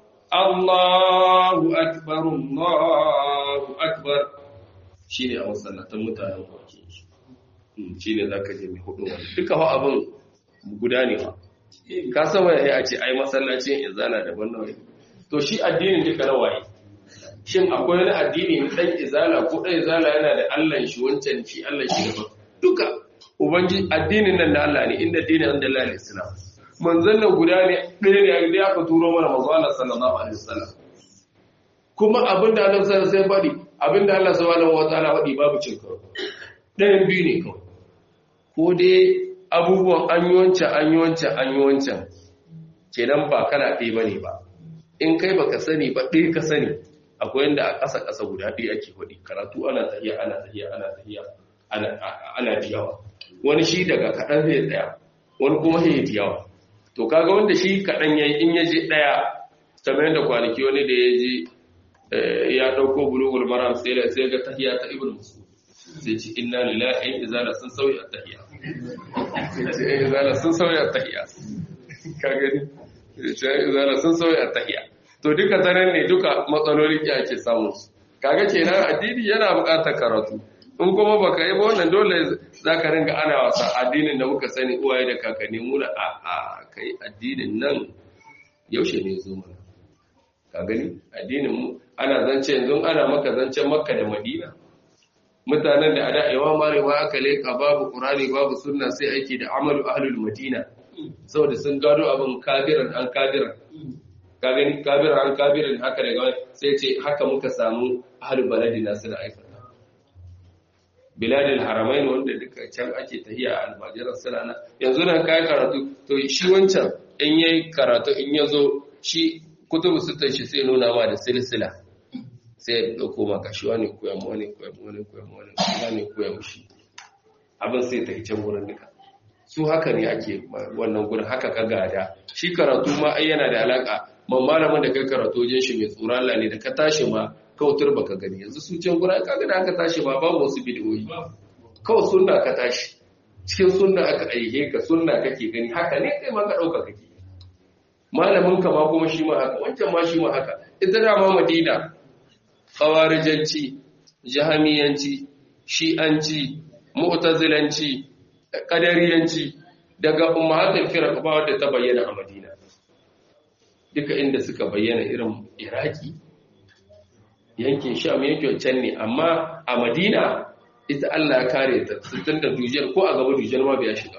Allahu akbar Allahu akbar shine a masallatan mutanen kwake shine zaka je mai hudu wani duka fa abin guda ne fa ka san wai a ce ai masallacin izala daban nawa to shi addinin duka na waye shin akwai wani addini na dan izala ko dan izala yana da Allah shi wancan shi Allah shi daban duka ubangi addinin nan da Allah ne inda dinin an da Allah islam manzon nan guda ne ɗaya ne da aka turo mana manzo Allah sallallahu alaihi wasallam kuma abinda Allah sallallahu alaihi wasallam faɗi abinda Allah subhanahu wataala faɗi babu cin karo ɗayan biyu ne kawai ko dai abubuwan an yi wancan an yi wancan an yi wancan kenan ba kana ɗaya bane ba in kai baka sani ba ɗaya ka sani akwai yanda a ƙasa ƙasa guda ɗaya ake faɗi karatu ana tahiya ana tahiya ana tahiya ana jiyawa wani shi daga kaɗan zai tsaya wani kuma zai jiyawa to kaga wanda shi kaɗan yayi in ya je ɗaya kamar yadda kwanaki wani da ya je ya ɗauko bulugul maram sai da sai ga tahiya ta ibn musu sai ce inna lillahi izala sun sauya tahiya izala sun sauya tahiya ka gani izala sun sauya tahiya to duka tanan ne duka matsalolin ki ake samu kaga kenan addini yana buƙatar karatu in kuma baka yi ba wannan dole zaka ringa ana wasa addinin da muka sani uwaye da kakanni mu da a a kai addinin nan yaushe ne zo mana ka gani addinin mu ana zance yanzu ana maka zancen makka da madina mutanen da ada yawa marewa aka leka babu qur'ani babu sunna sai aiki da amalu ahlul madina saboda sun gado abin kabiran an kabiran ka gani kabiran an kabiran haka daga sai ce haka muka samu ahlul baladina suna aikata biladil haramain wanda duka can ake tahiya a almajiran suna yanzu nan kai karatu to shi wancan in yayi karatu in yazo shi kutubu sittan shi sai nuna ma da silsila sai ya dauko maka shi wani koya mu wani koya mu wani koya mu wani wani koya mu shi abin sai ta can gurin duka su haka ne ake wannan gurin haka ka gada shi karatu ma ai yana da alaka man malamin da kai karatu wajen shi mai tsoron Allah ne da ka tashi ma kautar baka gani yanzu su can gurin kaga da aka tashi ma babu wasu bidiyoyi kawai sunna ka tashi cikin sunna aka aihe ka sunna kake gani haka ne kai ma ka dauka kake malamin ka ma kuma shi ma haka wancan ma shi ma haka ita da ma Madina khawarijanci jahamiyanci shi'anci mu'tazilanci qadariyanci daga ummatul firaq ba wadda ta bayyana a Madina duka inda suka bayyana irin Iraki yankin Sham yankin can ne amma a Madina ita Allah ya kare ta tun da dujiyar ko a gaba dujiyar ma bai shiga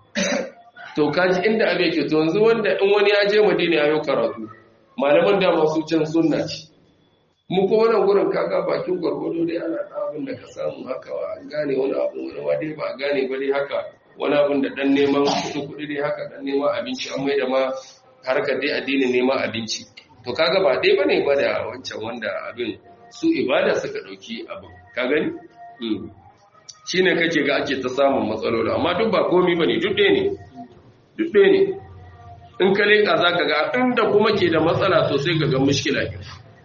to kaji inda abe yake to yanzu wanda in wani ya je Madina ya yi karatu malaman da masu can sunna ce mu ko wannan gurin kaga bakin gwargwado dai ana da abin da ka samu haka wa gane wani abu wani ma dai ba gane ba dai haka wani abin da dan neman kuɗi kuɗi dai haka dan neman abinci an mai da ma harkar dai addinin neman abinci to kaga ba dai bane ba da wancan wanda abin su ibada suka dauki abin ka gani shine kake ga ake ta samun matsaloli amma duk ba komai bane duk ɗaya ne duk ɗaya ne in ka leƙa za ka ga inda kuma ke da matsala to sai ka ga mushkila ke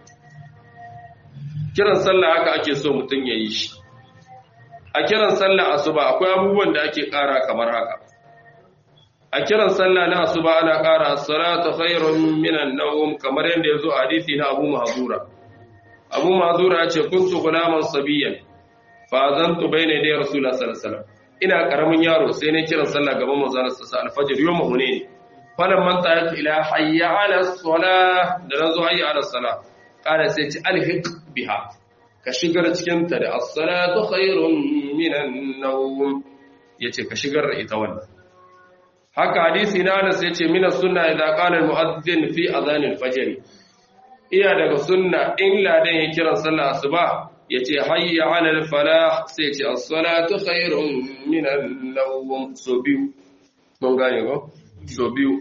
kiran sallah haka ake so mutum ya yi shi a kiran sallah asuba akwai abubuwan da ake ƙara kamar haka a kiran sallah na asuba ana ƙara salatu khairun minan nawm kamar yadda yazo a hadisi na Abu Mahzura Abu Mahzura ya ce kuntu gulaman sabiyan fa zantu bayna da Rasulullah sallallahu alaihi wasallam ina karamin yaro sai ne kiran sallah gaban manzo Allah sallallahu alaihi wasallam al-fajr yawm hunain falan man ta'at ila hayya ala salah da nazo hayya ala salah kada sai ci alhiq biha ka shigar cikin ta da as-salatu khairun minan nawm yace ka shigar da ita wannan haka hadisi na Anas yace mina sunna idza qala al-mu'adhdhin fi adhan al-fajr iya daga sunna in ladan ya kiran sallah asuba yace hayya 'ala al-falah sai yace as-salatu khairun min an-nawm so biyu mun gane ko so biyu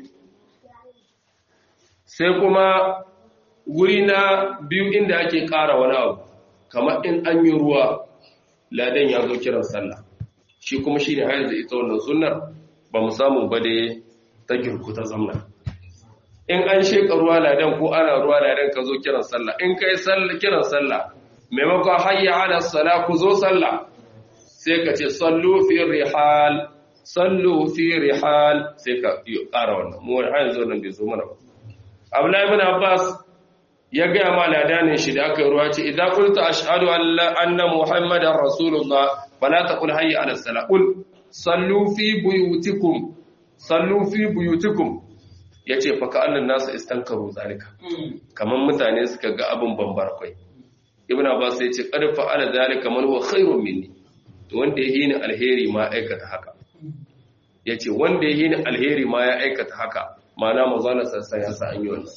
sai kuma guri na biyu inda ake ƙara wani abu kamar in an yi ruwa ladan ya zo kiran sallah shi kuma shi ne hayar da ita wannan sunnar ba mu samu ba da ta girku ta zamna in an sheka ruwa ladan ko ana ruwa ladan ka zo kiran sallah in kai sallah kiran sallah maimakon hayya ala sala ku zo sallah sai ka ce sallu fi rihal sallu fi rihal sai ka yi ƙara wannan mu wani hanyar zo nan bai zo mana ba abdullahi ibn abbas ya gaya ma ladanin shi da aka yi ruwa ce idan qulta ashhadu an la anna muhammadar rasulullah fala taqul hayya ala sala qul sallu fi buyutikum sallu fi buyutikum yace fa ka annan nasu istankaru zalika kaman mutane suka ga abin bambar kai ibn abbas ya ce qad fa'ala zalika man huwa khairun minni to wanda yayi ni alheri ma aikata haka yace wanda yayi ni alheri ma ya aikata haka ma'ana manzon sassan ya sa an yi wannan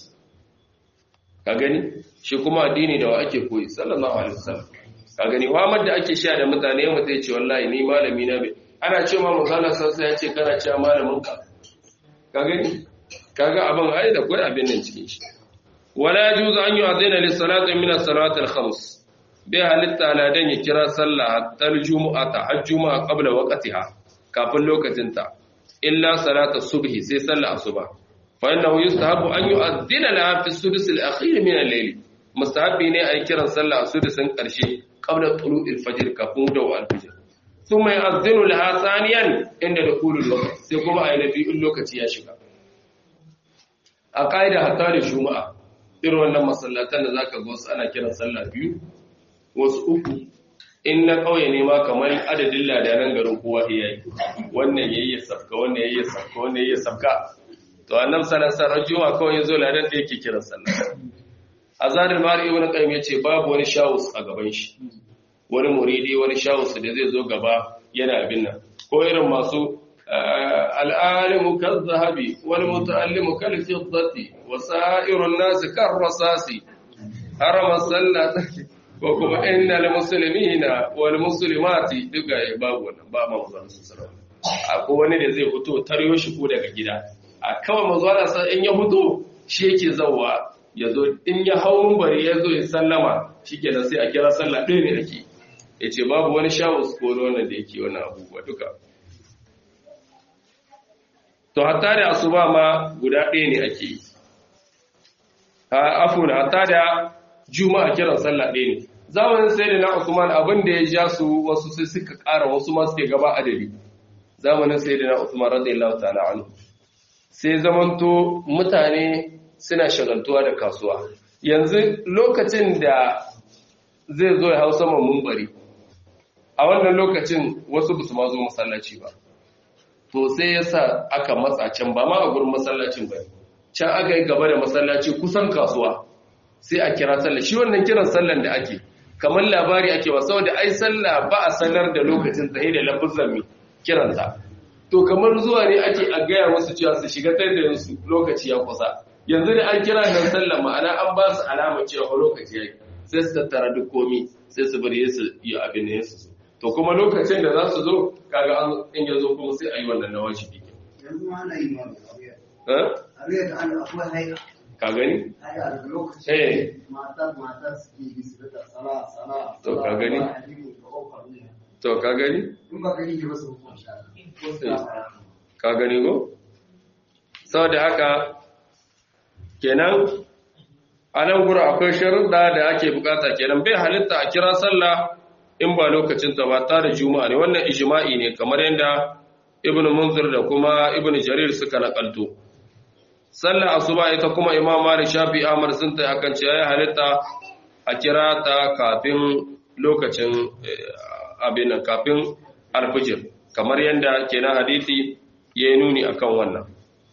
ka gani shi kuma addini da wa ake koyi sallallahu alaihi wasallam ka gani wa da ake sha da mutane mu sai ce wallahi ni malami na bai ana ce ma manzon sassan ya ce kana cewa malamin ka ka gani kaga abin ai da kai abin nan cikin shi wala yajuzu an yu'adhina lis-salati min as-salawati al-khams bai halitta ladan ya kira sallah hatta al-jumu'ata har-jumu'a qabla waqtiha kafin lokacin ta illa salata subhi sai sallah asuba fa innahu yustahabu an yu'adhina laha fi as-sudus al-akhir min al-layl mustahabi ne ai kiran sallah a sudusin karshe qabla tulu'il fajr kafin dawo al-fajr thumma yu'adhinu laha thaniyan inda dukhulul waqt sai kuma ai nabi in lokaci ya shiga a ƙa'ida hatta da juma'a irin wannan masallatan da zaka ga wasu ana kiran sallah biyu wasu uku in na ƙauye ne ma kamar adadin ladanan garin kowa ya yi wannan yayi ya safka wannan yayi ya safka wannan yayi ya safka to annab sallallahu alaihi juma'a kawai yazo ladan da yake kiran sallah azarul mari ibn qayyim yace babu wani shawus a gaban shi wani muridi wani shawus da zai zo gaba yana abin nan ko irin masu العالم كالذهب والمتعلم كالفضة وسائر الناس كالرصاص حرم الصلاة وكما إن المسلمين والمسلمات duka ya babu wannan ba ma manzo sallallahu akwai wani da zai fito taryo shi ko daga gida a kawai manzo Allah sai in ya fito shi yake zawwa yazo in ya hawo bari yazo ya sallama shikenan sai a kira sallah ɗaya ne ake yace babu wani shawus ko wannan da yake wannan abubuwa duka to hatta da asuba ma guda ɗaya ne ake yi afun hatta da juma'a kiran sallah ɗaya ne zamanin sai da na usman abin da ya ja su wasu sai suka ƙara wasu ma suke gaba adadi zamanin sai da na usman radiyallahu ta'ala anhu sai zamanto mutane suna shagaltuwa da kasuwa yanzu lokacin da zai zo ya hau saman mumbari a wannan lokacin wasu ba su ma zo masallaci ba to sai ya sa aka matsa can ba ma a gurin masallacin ba can aka yi gaba da masallaci kusan kasuwa sai a kira sallah shi wannan kiran sallan da ake kamar labari ake ba saboda ai sallah ba a sanar da lokacin tsaye da lafuzan mai kiranta to kamar zuwa ne ake a gaya musu cewa su shiga da su lokaci ya kusa yanzu da an kira nan sallah ma'ana an ba su alama cewa lokaci ya sai su tattara duk komi sai su bari su yi abin da su zo to kuma lokacin da za su zo kaga an in ya zo kuma sai a yi wannan na wajibi yanzu ma ana yi ma eh abin da an akwai haika ka gani haya da Eh. lokacin matar matar suke yi su da sana sana To, ka gani? to ka gani in ba gani ke basu hukun sha ko su ya fara ka gani ko saboda haka kenan a nan gura akwai sharuɗa da ake bukata kenan bai halitta a kira sallah in ba lokacin ta ba tare juma'a ne wannan ijma'i ne kamar yadda ibnu munzir da kuma ibnu jarir suka nakalto sallah asuba ita kuma imam malik shafi ahmad sun ta akan cewa ya halitta a kira ta kafin lokacin eh, abin nan kafin alfijir kamar yadda kenan hadisi ya yi nuni akan wannan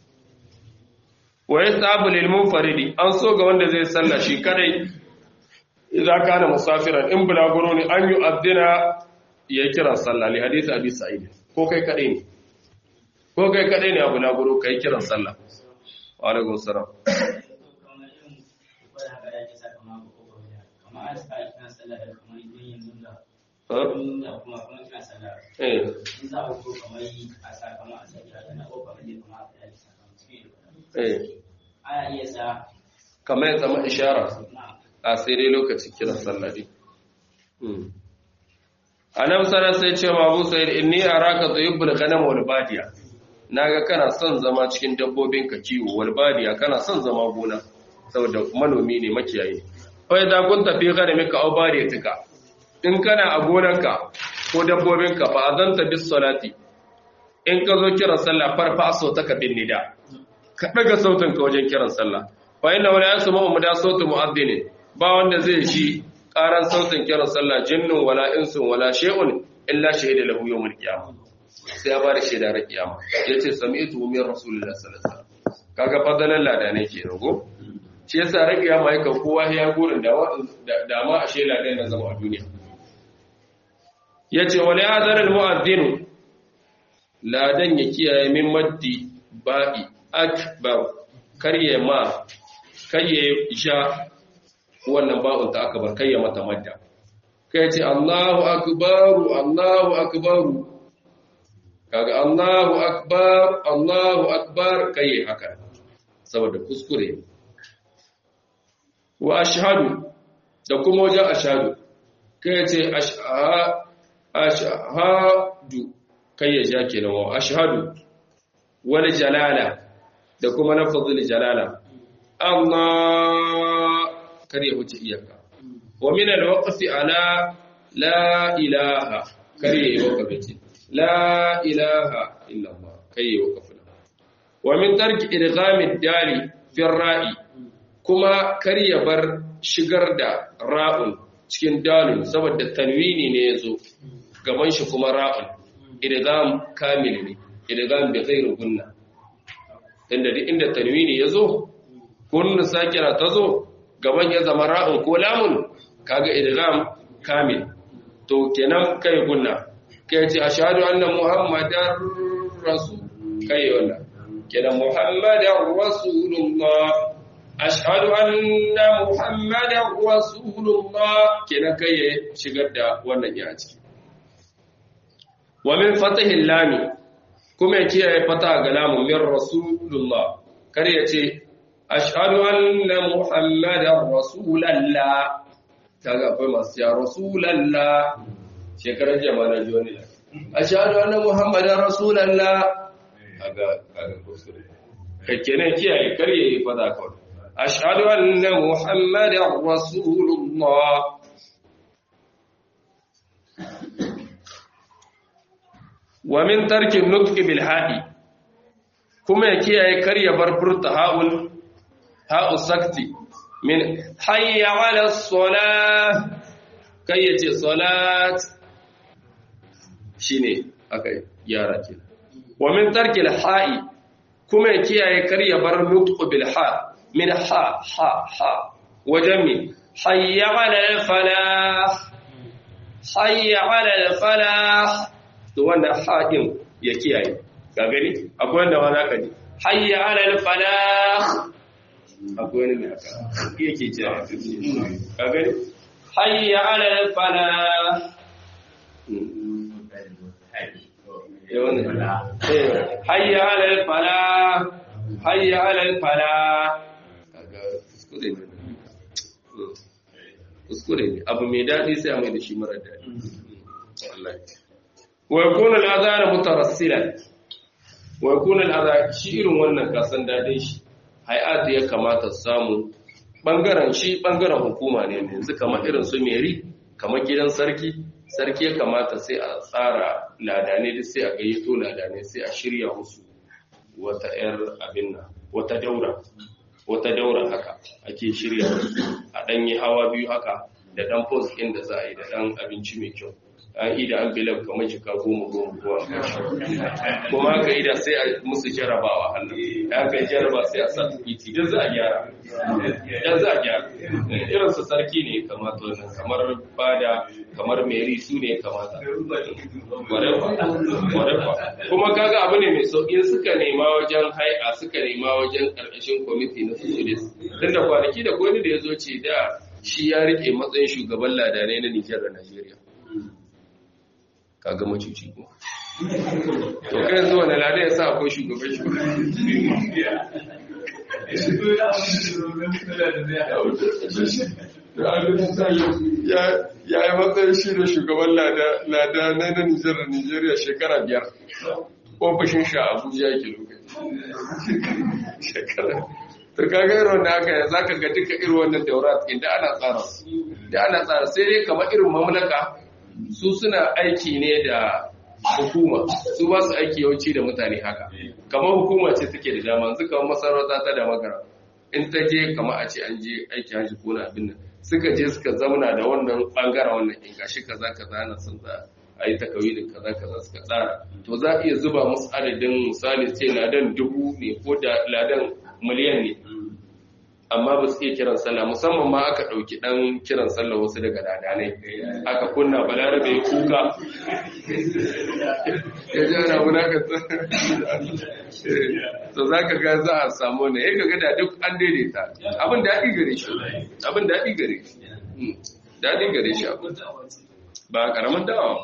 wa yastabu lil munfaridi an so ga wanda zai salla shi kadai idan kana musafiran in bulaguro ne an yi addina ya kira sallah li hadisi abi sa'id ko kai kadai ne ko kai kadai ne a bulaguro kai kiran sallah wa alaikum salam eh eh ana iya sa kamar ya zama ishara na a sai dai lokacin kiran sallah ne annabi sallallahu sai ce ma Abu Sa'id inni araka tayyibul ghanam wal badiya naga kana son zama cikin dabbobin ka kiwo wal badiya kana son zama gona saboda manomi ne makiyayi fa idza kunta fi ghanamika aw badiyatika in kana a gonarka ko dabbobinka fa azanta bis salati in ka zo kiran sallah farfa sautaka bin nida ka daga sautin ka wajen kiran sallah fa inna wala yasma'u muda sautu mu'adhdhin ba wanda zai shi karan sautin kiran sallah jinnun wala insun wala shay'un illa shahida lahu yawmul qiyamah sai ya bada shaida ran kiyama yace sami'tu min rasulillahi sallallahu alaihi wasallam kaga fadalan lada ne kenan go shi yasa ran kiyama yake kowa ya gurin da da ma a shela ɗaya na zama a duniya yace wala yadhar al mu'adhdhin ladan ya kiyaye min maddi ba'i akbar karye ma karye ja wannan ba'un ta aka bar karye mata madda kai ce Allahu akbaru Allahu akbaru kaga Allahu akbar Allahu akbar karye haka saboda kuskure wa ashhadu da kuma wajen ashhadu kai ce ashhadu kai ya ja kenan wa ashhadu wal jalala da kuma lafazul jalala Allah kar ya wuce iyaka wa min al waqfi ala la ilaha kar ya waqfi la ilaha illa Allah kai ya waqfi wa min tarki idgham dali fi ra'i kuma kar ya bar shigar da ra'un cikin dalil saboda tanwini ne yazo gaban shi kuma ra'un idgham kamil ne idgham bi ghairi gunna inda duk inda tanwini yazo kunnu sakira tazo gaban ya zama ra'un ko lamun kaga idgham kamil to kenan kai gunna kai ce ashhadu anna muhammadar rasul kai wannan kenan muhammadar rasulullah ashhadu anna muhammadar rasulullah kenan kai ya shigar da wannan ya ciki wa min fatahin lami kuma ya kiyaye fata ga lamun min rasulullah kar ya ce ashhadu anna muhammadar rasulallah kaga akwai masu ya rasulallah shekarar jama'a na joni ashhadu anna muhammadar rasulallah kaga kaga kusure kake ne kiyaye kar ya yi fata kawai ashhadu anna muhammadar rasulullah wa min tarkin nutqi bil ha'i kuma ya kiyaye kar ya bar furta ha'ul ha'u sakti min hayya 'ala as-salah kai yace salat shine akai yara ke wa min tarkil ha'i kuma ya kiyaye kar ya bar nutqu bil ha min ha ha ha wajen mi hayya 'ala al-falah hayya 'ala al-falah to wannan haɗin ya kiyaye ga gani akwai wanda ma za ka ji hayya alal falah akwai wani ne haka yake cewa ga gani hayya alal falah hayya alal falah hayya alal falah kaga kuskure ne kuskure ne abu mai daɗi sai a mai da shi mara daɗi wa yakuna al-adhan mutarassilan wa yakuna al shi irin wannan kasan dadin shi hay'at ya kamata samu bangaren shi bangaren hukuma ne yanzu kamar irin su meri kamar gidan sarki sarki ya kamata sai a tsara ladane da sai a gayyato ladane sai a shirya musu wata yar abin nan wata daura wata daura haka ake shirya a ɗanyi hawa biyu haka da ɗan post ɗin da za a yi da ɗan abinci mai kyau an ida an bilan kamar jika goma goma kowa kuma haka ida sai a musu jarabawa hannu da aka yi jaraba sai a sa tukiti don za a gyara don za a gyara irin su sarki ne kamata wannan kamar bada kamar meri su ne kamata warefa kuma kaga abu ne mai sauƙi suka nema wajen hai'a suka nema wajen ƙarƙashin kwamiti na susulis tun da kwanaki da kwani da ya zo ce da shi ya rike matsayin shugaban ladanai na nijar da najeriya kaga macuci ko to kai yanzu wani lada ya sa akwai shugaban ya yi matsayin shi da shugaban lada na na nijar da nijeriya shekara biyar ofishin sha abuja yake lokaci shekara to kaga irin wanda haka za ka ga duka irin wannan daurat inda ana tsara da ana tsara sai dai kamar irin mamlaka su suna aiki ne da hukuma su ba su aiki yawanci da mutane haka kamar hukuma ce take da dama yanzu kamar masarauta ta da magara in ta je kamar a ce an je aiki haji ko na abin nan suka je suka zamana da wannan bangaren wannan in gashi kaza kaza na sun za a yi takawi da kaza kaza suka tsara to za a iya zuba musu adadin misali ce ladan dubu ne ko da ladan miliyan ne amma ba su iya kiran sallah musamman ma aka ɗauki ɗan kiran sallah wasu daga dadanai aka kunna balarabe ya kuka ya ji ana wulakanta to za ka ga za a samu ne ya ga da duk an daidaita abin daɗi gare shi abin daɗi gare shi daɗi gare shi abin ba ƙaramin dawa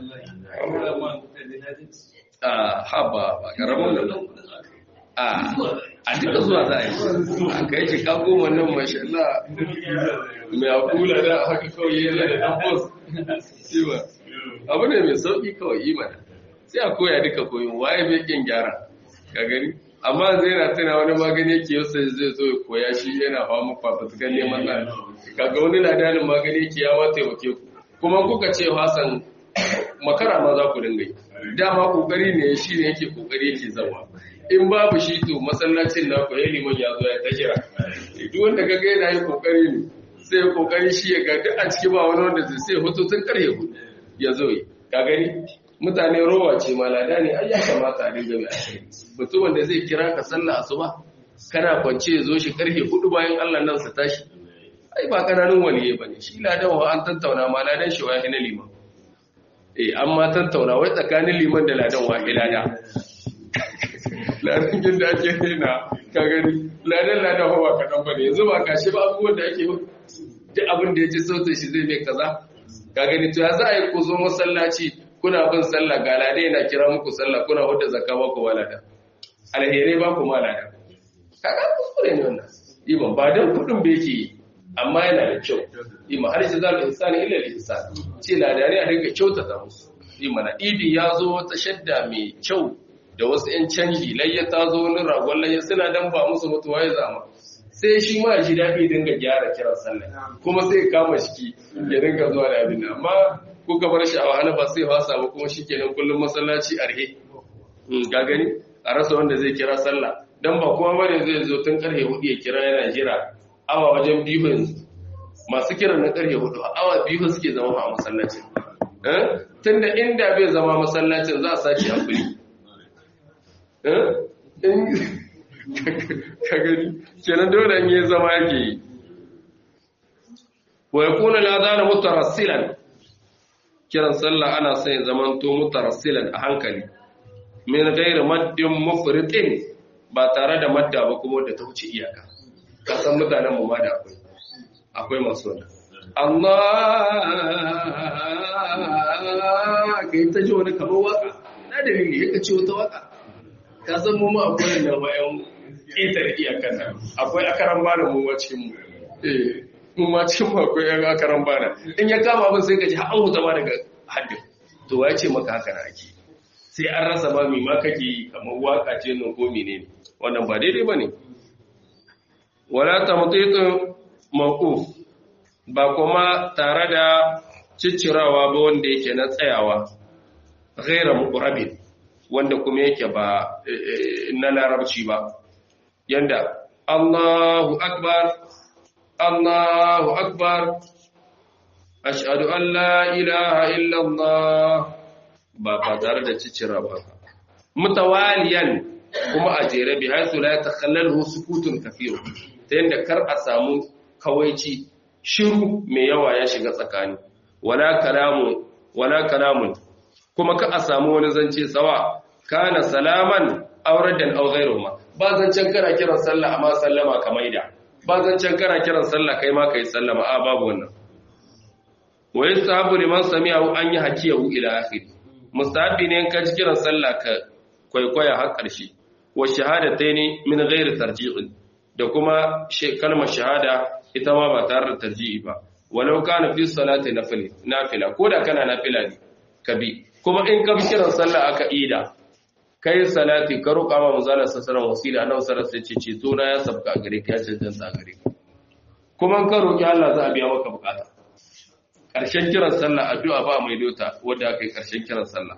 a haba ba ƙaramin da a a duka zuwa za a yi a kai shi ka goma nan mashallah mai akula da haka kawai yana da dan bos ba abu ne mai sauki kawai yi mana sai a koya duka koyin waye bai kin gyara ka gani amma zai na tana wani magani yake yau sai zai zo ya koya shi yana hawa muku fafatukan neman na kaga wani ladanin magani yake ya ma taimake ku kuma kuka ce hasan makara ma za ku dinga yi dama kokari ne shi ne yake kokari yake zama in babu shi to masallacin na ku yayi liman ya zo ya ta kira duk wanda kaga yana yi kokari ne sai kokari shi ya ga duk a ciki ba wani wanda zai sai hoto tun karhe hudu ya zo yi ka gani mutane rowa ce malada ne ai ya kamata a dinga mai asiri mutum wanda zai kira ka sallah asuba kana kwance ya zo shi karhe hudu bayan Allah nan sa tashi ai ba kananun waliye bane shi ladan wa an tattauna ma ladan shi wahi na liman eh amma tattauna wai tsakanin liman da ladan wahi lada ladan gin da ake rena ka gani ladan ladan hawa kaɗan ba ne yanzu ba kashi ba abubuwan da ake duk abin da ya ji sautin shi zai mai kaza ka gani to ya za a yi ku zo masallaci kuna bin sallah ga ladai na kira muku sallah kuna wadda zakka ba ku walada alherai ba ku malada kaga kuskure ne wannan iman ba dan kudin ba yake yi amma yana da kyau iman har shi za mu insani illa da insan ce ladani a dinga kyautata musu iman idi ya zo wata shadda mai kyau da wasu 'yan canji layya ta zo wani ragon layya suna dan ba musu mutuwa ya zama sai shi ma shi daɗi dinga gyara kiran sallah kuma sai kama shiki ya dinga zuwa da abin amma kuka bar shi a wahala ba sai fasa ba kuma shi kenan kullum masallaci arhe ga gani a rasa wanda zai kira sallah dan ba kuma bane zai zo tun karfe hudu ya kira yana jira awa wajen biyu yanzu masu kiran na karfe hudu awa biyu suke zama a masallacin tunda inda bai zama masallacin za a sace a kuli ka gani kenan dole in yi zama yake yi wa yakuna al-adhan mutarassilan kiran sallah ana son ya zaman to mutarassilan a hankali min ghairi maddin mufritin ba tare da madda ba kuma da ta wuce iyaka ka san mutanen mu ma da akwai akwai masu wannan Allah ka yi ta ji wani kamar waka na dalili ya ce wata waka ka san mu ma akwai da wayan ƙetare iyakar nan akwai akaran bana mu ma cikin mu eh mu ma cikin mu akwai yan akaran bana in ya kama abin sai ka ji har huta ma daga haddin to ya ce maka haka na ake sai an rasa ma mi ma kake yi kamar waka ce nan ko menene wannan ba daidai bane wala tamtiqu mawquf ba kuma tare da ciccirawa ba wanda yake na tsayawa ghaira muqrabin wanda kuma yake ba na larabci ba yanda Allahu akbar Allahu akbar ashhadu an la ilaha illa Allah ba ba tare da ciccira ba mutawaliyan kuma a jere bi haythu la yatakhallalu sukutun kathir ta yanda kar a samu kawaici shiru mai yawa ya shiga tsakani wala kalamu wala kalamun kuma ka a samu wani zance tsawa kana salaman auradan aw ghayruhuma ba zancen kana kiran sallah amma sallama ka maida ba zancen kana kiran sallah kai ma kai sallama a babu wannan wa yasahabu liman sami'ahu an yi hakiyahu ila akhir mustahabi ne ka ji kiran sallah ka kwaikwaya har ƙarshe wa shahadataini min ghairi tarji'in da kuma kalmar shahada ita ma ba tare da tarji'i ba walau kana fi salati nafila nafila ko da kana nafila ne ka bi kuma in ka bi kiran sallah aka ida kai salati ka roƙa ma manzala sallallahu wasila annabi sallallahu alaihi wasallam ce to na ya sabka gare ka ya cancanta gare ka kuma ka roƙi Allah za a biya maka bukata ƙarshen kiran sallah addu'a ba mai dota wanda aka yi ƙarshen kiran sallah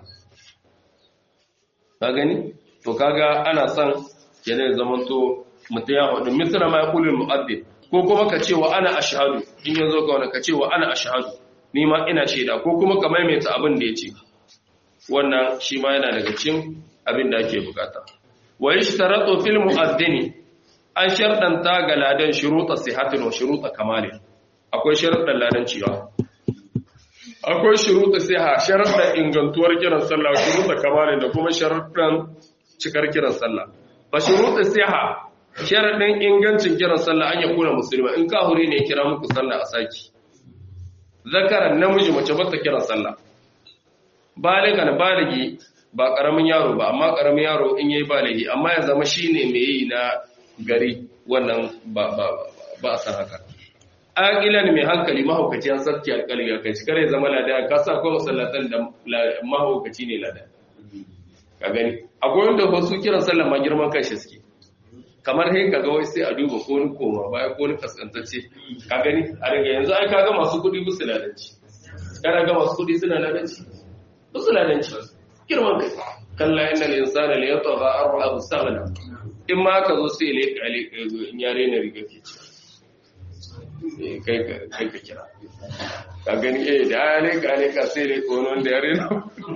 ka gani to kaga ana son kenan zaman to mutum ya hudu misra ma yaqulul mu'addin ko kuma ka ce wa ana ashhadu in yazo ka wani ka ce wa ana ashhadu ni ma ina shaida ko kuma ka maimaita abin da yace wannan shi ma yana daga cikin abin da ake bukata wa yashtaratu fil mu'addini an sharɗanta ga ladan shuruta sihatin wa shuruta kamalin akwai sharuɗan ladan ciwa akwai shuruta siha sharuɗan ingantuwar kiran sallah shuruta kamalin da kuma sharuɗan cikar kiran sallah fa shuruta siha sharuɗin ingancin kiran sallah an yakuna musulma in kahuri ne kira muku sallah a saki zakaran namiji mace bata kiran sallah baligan baligi ba karamin yaro ba amma karamin yaro in yayi baligi amma ya zama shine mai yi na gari wannan ba ba ba a san haka aqilan mai hankali mahaukaci an sarki alƙali ga kai kare zama lada ka sa ko masallatan da mahaukaci ne lada ka gani akwai wanda ba su kiran sallah ma girman kai shi suke kamar sai kaga wai sai a duba ko ni koma baya ko ni kaskantacce ka gani a daga yanzu ai kaga masu kudi musu ladanci kana ga masu kudi suna ladanci musu ladanci girman kai kalla innal insana la yatgha arha mustaghna in ma ka zo sai le kale in yare na riga ke ci kai ka kai ka kira ka gani eh da ya le kale ka sai le ko non da yare na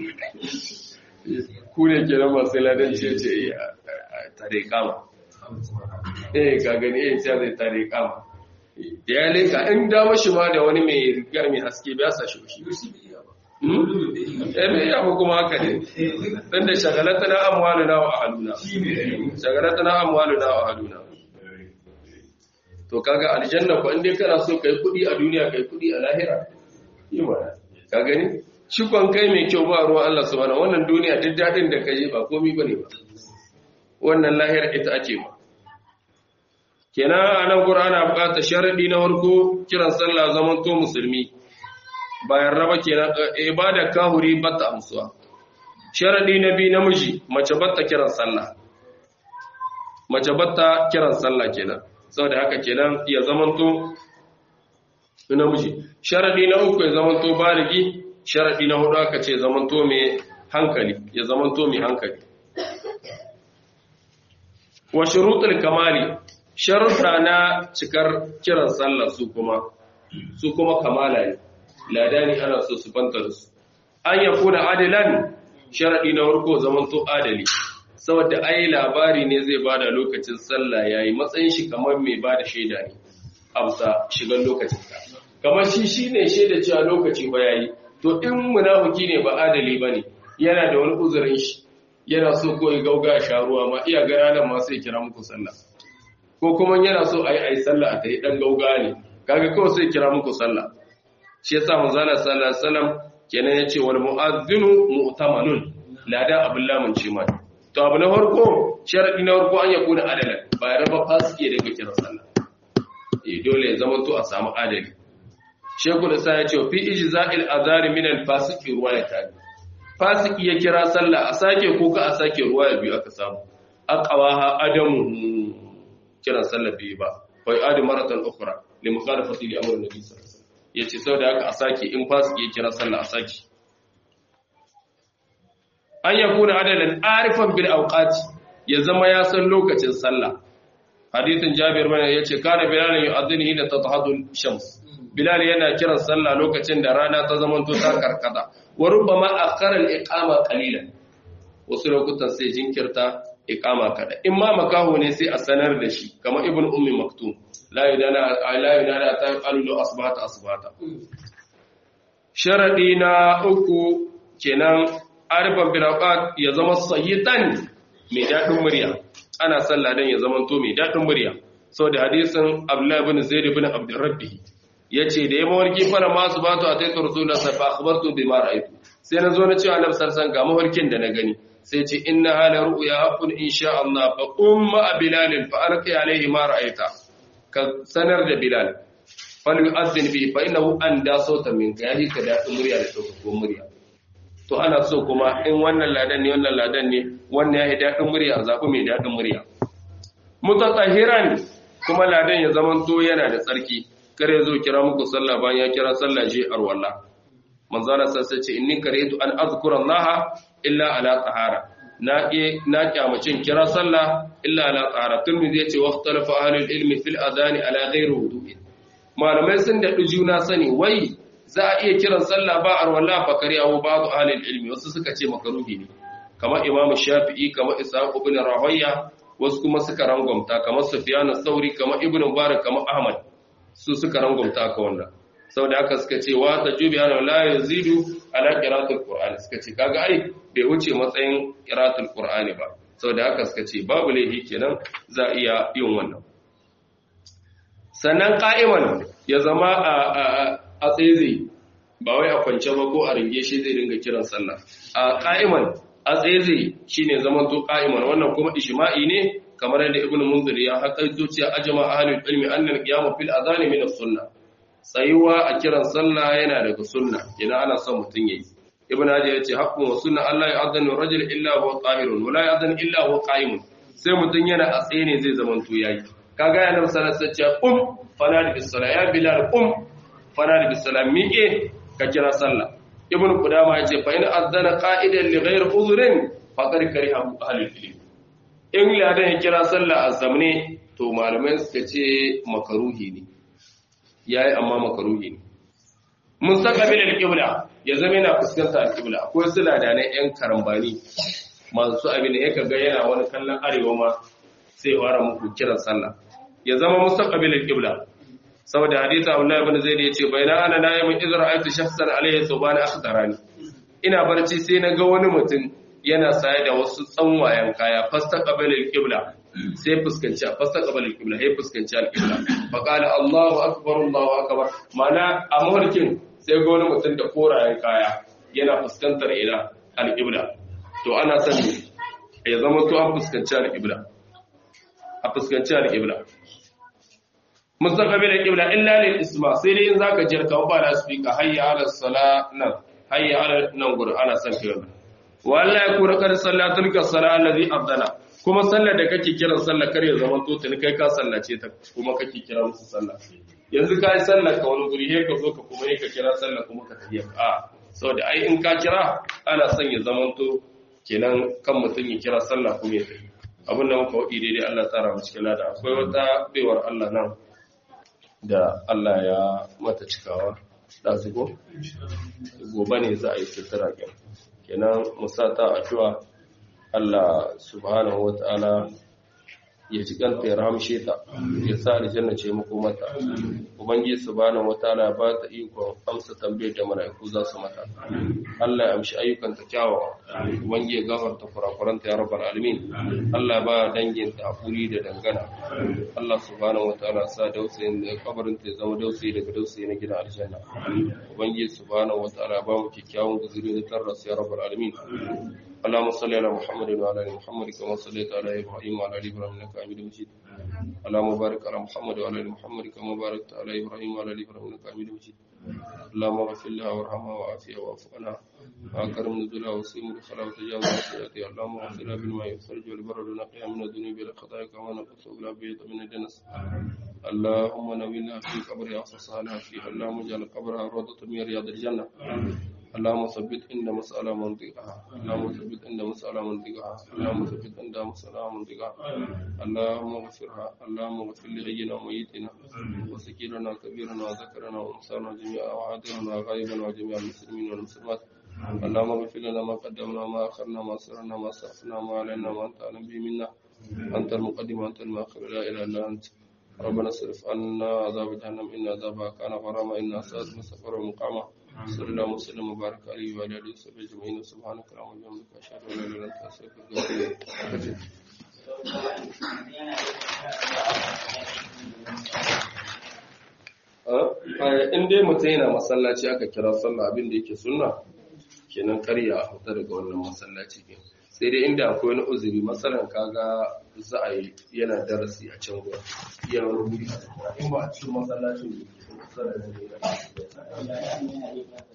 ku ne kenan masu ladanci ce tare kama eh ka gani eh sai zai tare kama da ya leka in da mashi ma da wani mai riga mai haske ba sa shi shi eh bai ya kuma haka ne dan da shagalatana amwaluna wa ahluna shagalatana amwaluna wa ahluna to kaga aljanna ko in dai kana so kai kudi a duniya kai kudi a lahira yi mana ka gani shi kon kai mai kyau ba ruwan Allah subhanahu wannan duniya duk dadin da kai ba komai bane ba wannan lahira ita ake ma kenan a nan ana buƙatar sharaɗi na farko kiran sallah zaman to musulmi bayan raba kenan ibada kahuri batta amsuwa sharaɗi na biyu namiji mace batta kiran sallah mace batta kiran sallah kenan saboda haka kenan ya zaman to namiji sharaɗi na uku ya zaman to baligi sharaɗi na hudu aka ce zaman to mai hankali ya zaman to mai hankali wa shurutul kamali sharuɗa na cikar kiran sallah su kuma su kuma kamala ne ladani ana so su fanta da su an ya kuna adilan sharaɗi na farko zaman to adali saboda ai labari ne zai bada lokacin sallah yayi matsayin shi kamar mai bada shaida ne amsa shigan lokacin ta kamar shi shine shaida cewa lokaci ba yayi to in munafiki ne ba adali bane yana da wani uzurin shi yana so ko ya gauga sha ruwa ma iya ga ranar ma sai kira muku sallah ko kuma yana so a yi a yi sallah a ta yi ɗan gauga ne kaga kawai sai kira muku sallah shi yasa manzala sallallahu alaihi wasallam kenan yace wal mu'adhdhinu mu'tamanun ladan abin lamun ce mai to abu na farko sharadi na farko an yakuna adalan ba ya raba fasiki da kake kiran sallah eh dole ya zama to a samu adali shekul isa ya ce fi ijza'il azari min al fasiki ruwaya ta fasiki ya kira sallah a sake ko ka a sake ruwaya biyu aka samu aqwaha adamu kiran sallah biyu ba fa adi maratan ukhra li mukhalafati li amr nabi sallallahu alaihi wasallam yace saboda haka a sake in fasiki ya kira sallah a sake an yakuna adalan arifan bil awqati ya zama ya san lokacin sallah hadithin jabir mana yace kana bilal yu'adhdhinu hina tatahadu shams bilal yana kiran sallah lokacin da rana ta zama to ta karkata wa rubbama akhara al-iqama qalilan wasu lokutan sai jinkirta iqama kada in ma makaho ne sai a sanar da shi kamar ibn ummi maktum la yudana la yudana ta qalu asbahata asbahata sharadi na uku kenan arifan bilaqat ya zama sayyitan mai dadin murya ana sallah dan ya zama to mai dadin murya saboda hadisin abdullah ibn zaid ibn abdurrabbi yace da yayin mawarki fara masu batu a tayyib rasulullahi sallallahu alaihi wasallam akhbartu bima ra'aytu sai na zo na cewa annabi sallallahu ga mawarkin da na gani sai ce inna hala ru'ya haqqun insha Allah fa umma bilal fa alqi alaihi ma ra'aita ka sanar da bilal fal yu'adhdhin bi fa innahu anda sautan minka yahi ka da murya da ko murya to ana so kuma in wannan ladan ne wannan ladan ne wannan yayi dadin murya a zabi mai dadin murya mutatahhiran kuma ladan ya zamanto yana da tsarki kar ya zo kira muku sallah bayan ya kira sallah je arwalla manzo Allah sai ce inni karaitu an azkura Allah illa ala tahara na ke na kyamacin kira sallah illa ala tahara tirmidhi yace waqtalafa ahlul ilmi fil adani ala ghairi wudu'i malamai sun da juna sani wai za a iya kiran sallah ba arwalla fa kariyahu ba'du ahlul ilmi wasu suka ce makaruhi ne kamar imamu shafi'i kamar ishaq ibn rahoya wasu kuma suka rangwamta kamar sufyan sauri kamar ibn mubarak kamar ahmad su suka rangwamta ka wannan saboda haka suka ce wa tajubi ana la yazidu ala qira'atul qur'ani suka ce kaga ai bai wuce matsayin qira'atul qur'ani ba saboda haka suka ce babu laifi kenan za iya yin wannan sannan qa'iman ya zama a a tsaye ba wai a kwance ba ko a ringe shi zai dinga kiran sallah a qa'iman a tsaye shine zaman to qa'iman wannan kuma ijma'i ne kamar yadda ibnu munzir ya haƙaito cewa ajma ahlul ilmi anna al-qiyam fil adhan min as-sunnah tsayuwa a kiran sallah yana daga sunna idan ana son mutum yayi ibnu hajar yace haqqun wa sunna Allah ya adana rajul illa huwa qahirun wa la ya'dhan illa huwa qa'imun sai mutum yana a tsaye ne zai zaman to yayi kaga ya nabi sallallahu alaihi wasallam um fanadi bis salat ya bilal um fanadi bis salat miƙe ka kira sallah ibnu qudama yace fa in adana qa'idan li ghayri uzrin faqad kariha ahlul ilm in ladan ya kira sallah a zamne to malamai suka ce makaruhi ne yayi amma makaruhi ne mustaqbil al-qibla ya zama yana fuskantar al-qibla akwai su ladanai yan karambani masu abin da yake ga yana wani kallon arewa ma sai fara muku kiran sallah ya zama mustaqbil al-qibla saboda hadisi Abdullah ibn Zaid yace bayna ana na'imun idra ayatu shakhsan alayhi thuban akhdarani ina barci sai na ga wani mutum yana saye da wasu tsanwayen kaya fasta qabalil qibla sai fuskanci fasta qabalil qibla sai fuskanci al qibla fa qala Allahu akbar Allahu akbar mana a mawarkin sai ga wani mutum da korayen kaya yana fuskantar ila al qibla to ana son ya zama to an fuskanci al qibla a fuskanci al qibla mustaqbil al qibla illa lil isma sai dai in zaka jirka ba la speaker hayya ala salat nan hayya ala nan gurin ana son kai wannan walla ya kura kar sallatul ka sala allazi afdala kuma sallar da kake kiran sallar kar ya zama to tuni kai ka sallace ta kuma kake kira musu sallah yanzu ka yi sallar ka wani guri he ka zo ka kuma he ka kira sallar kuma ka tafiya a saboda ai in ka kira ana son ya zama to kenan kan mutum ya kira sallah kuma ya tafi abin da muka wadi daidai Allah tsara mu cikin lada akwai wata baiwar Allah nan da Allah ya mata cikawa da zugo gobe ne za a yi sutura kenan kenan musata addu'a Allah subhanahu wata'ala ya ci kanta ya ramshe ta ya sa aljanna ce makomarta ubangiji subhanahu wataala ba ta iko amsa tambayar da mala'iku za su mata Allah ya amshi ayyukan ta kyawawa ubangiji ya gafarta kurakuranta ya rabbal alamin Allah ba dangin ta hakuri da dangana Allah subhanahu wataala sa dausayin da kabarin ta zama dausayi daga dausayi na gidan aljanna ubangiji subhanahu wataala ba mu kyakkyawan guzuri da tarras ya rabbal alamin اللهم صل على محمد وعلى ال محمد كما صليت على ابراهيم وعلى ال ابراهيم انك حميد مجيد اللهم بارك على محمد وعلى ال محمد كما باركت على ابراهيم وعلى ال ابراهيم انك حميد مجيد اللهم اغفر لها وارحمها وعافها واعف عنها واكرم نزلها وسيم دخلها وتجاوز سيئاتها اللهم اغفر لها بالماء والثلج والبرد ونقيها من الذنوب والخطايا كما نقص بلا بيض من الدنس اللهم نوّلها في قبرها وفصلها فيها اللهم اجعل قبرها روضة من رياض الجنة اللهم ثبت عند مسألة منطقها اللهم ثبت عند مسألة منطقها اللهم ثبت عند مسألة منطقها اللهم اغفرها اللهم اغفر لغينا وميتنا وسكيرنا كبيرنا وذكرنا وانسانا جميعا وعادلنا وغائبا وجميع المسلمين والمسلمات اللهم اغفر لنا ما قدمنا ما اخرنا ما سرنا ما سرفنا ما علينا ما انت اعلم به منا انت المقدم وانت المؤخر لا اله الا انت ربنا اصرف عنا عذاب جهنم ان عذابها كان غراما انها ساءت مستقر ومقاما صلى الله وسلم وبارك عليه وعلى اله وصحبه اجمعين سبحانك اللهم وبحمدك اشهد ان لا اله الا انت استغفرك واتوب اليك in dai mutum yana masallaci aka kira sallah abin da yake sunna kenan karya a fita daga wannan masallaci ne sai dai inda akwai wani uzuri masalan kaga za a yi yana darasi a can gurin iya wani wuri in ba a cikin masallacin da ke kusa da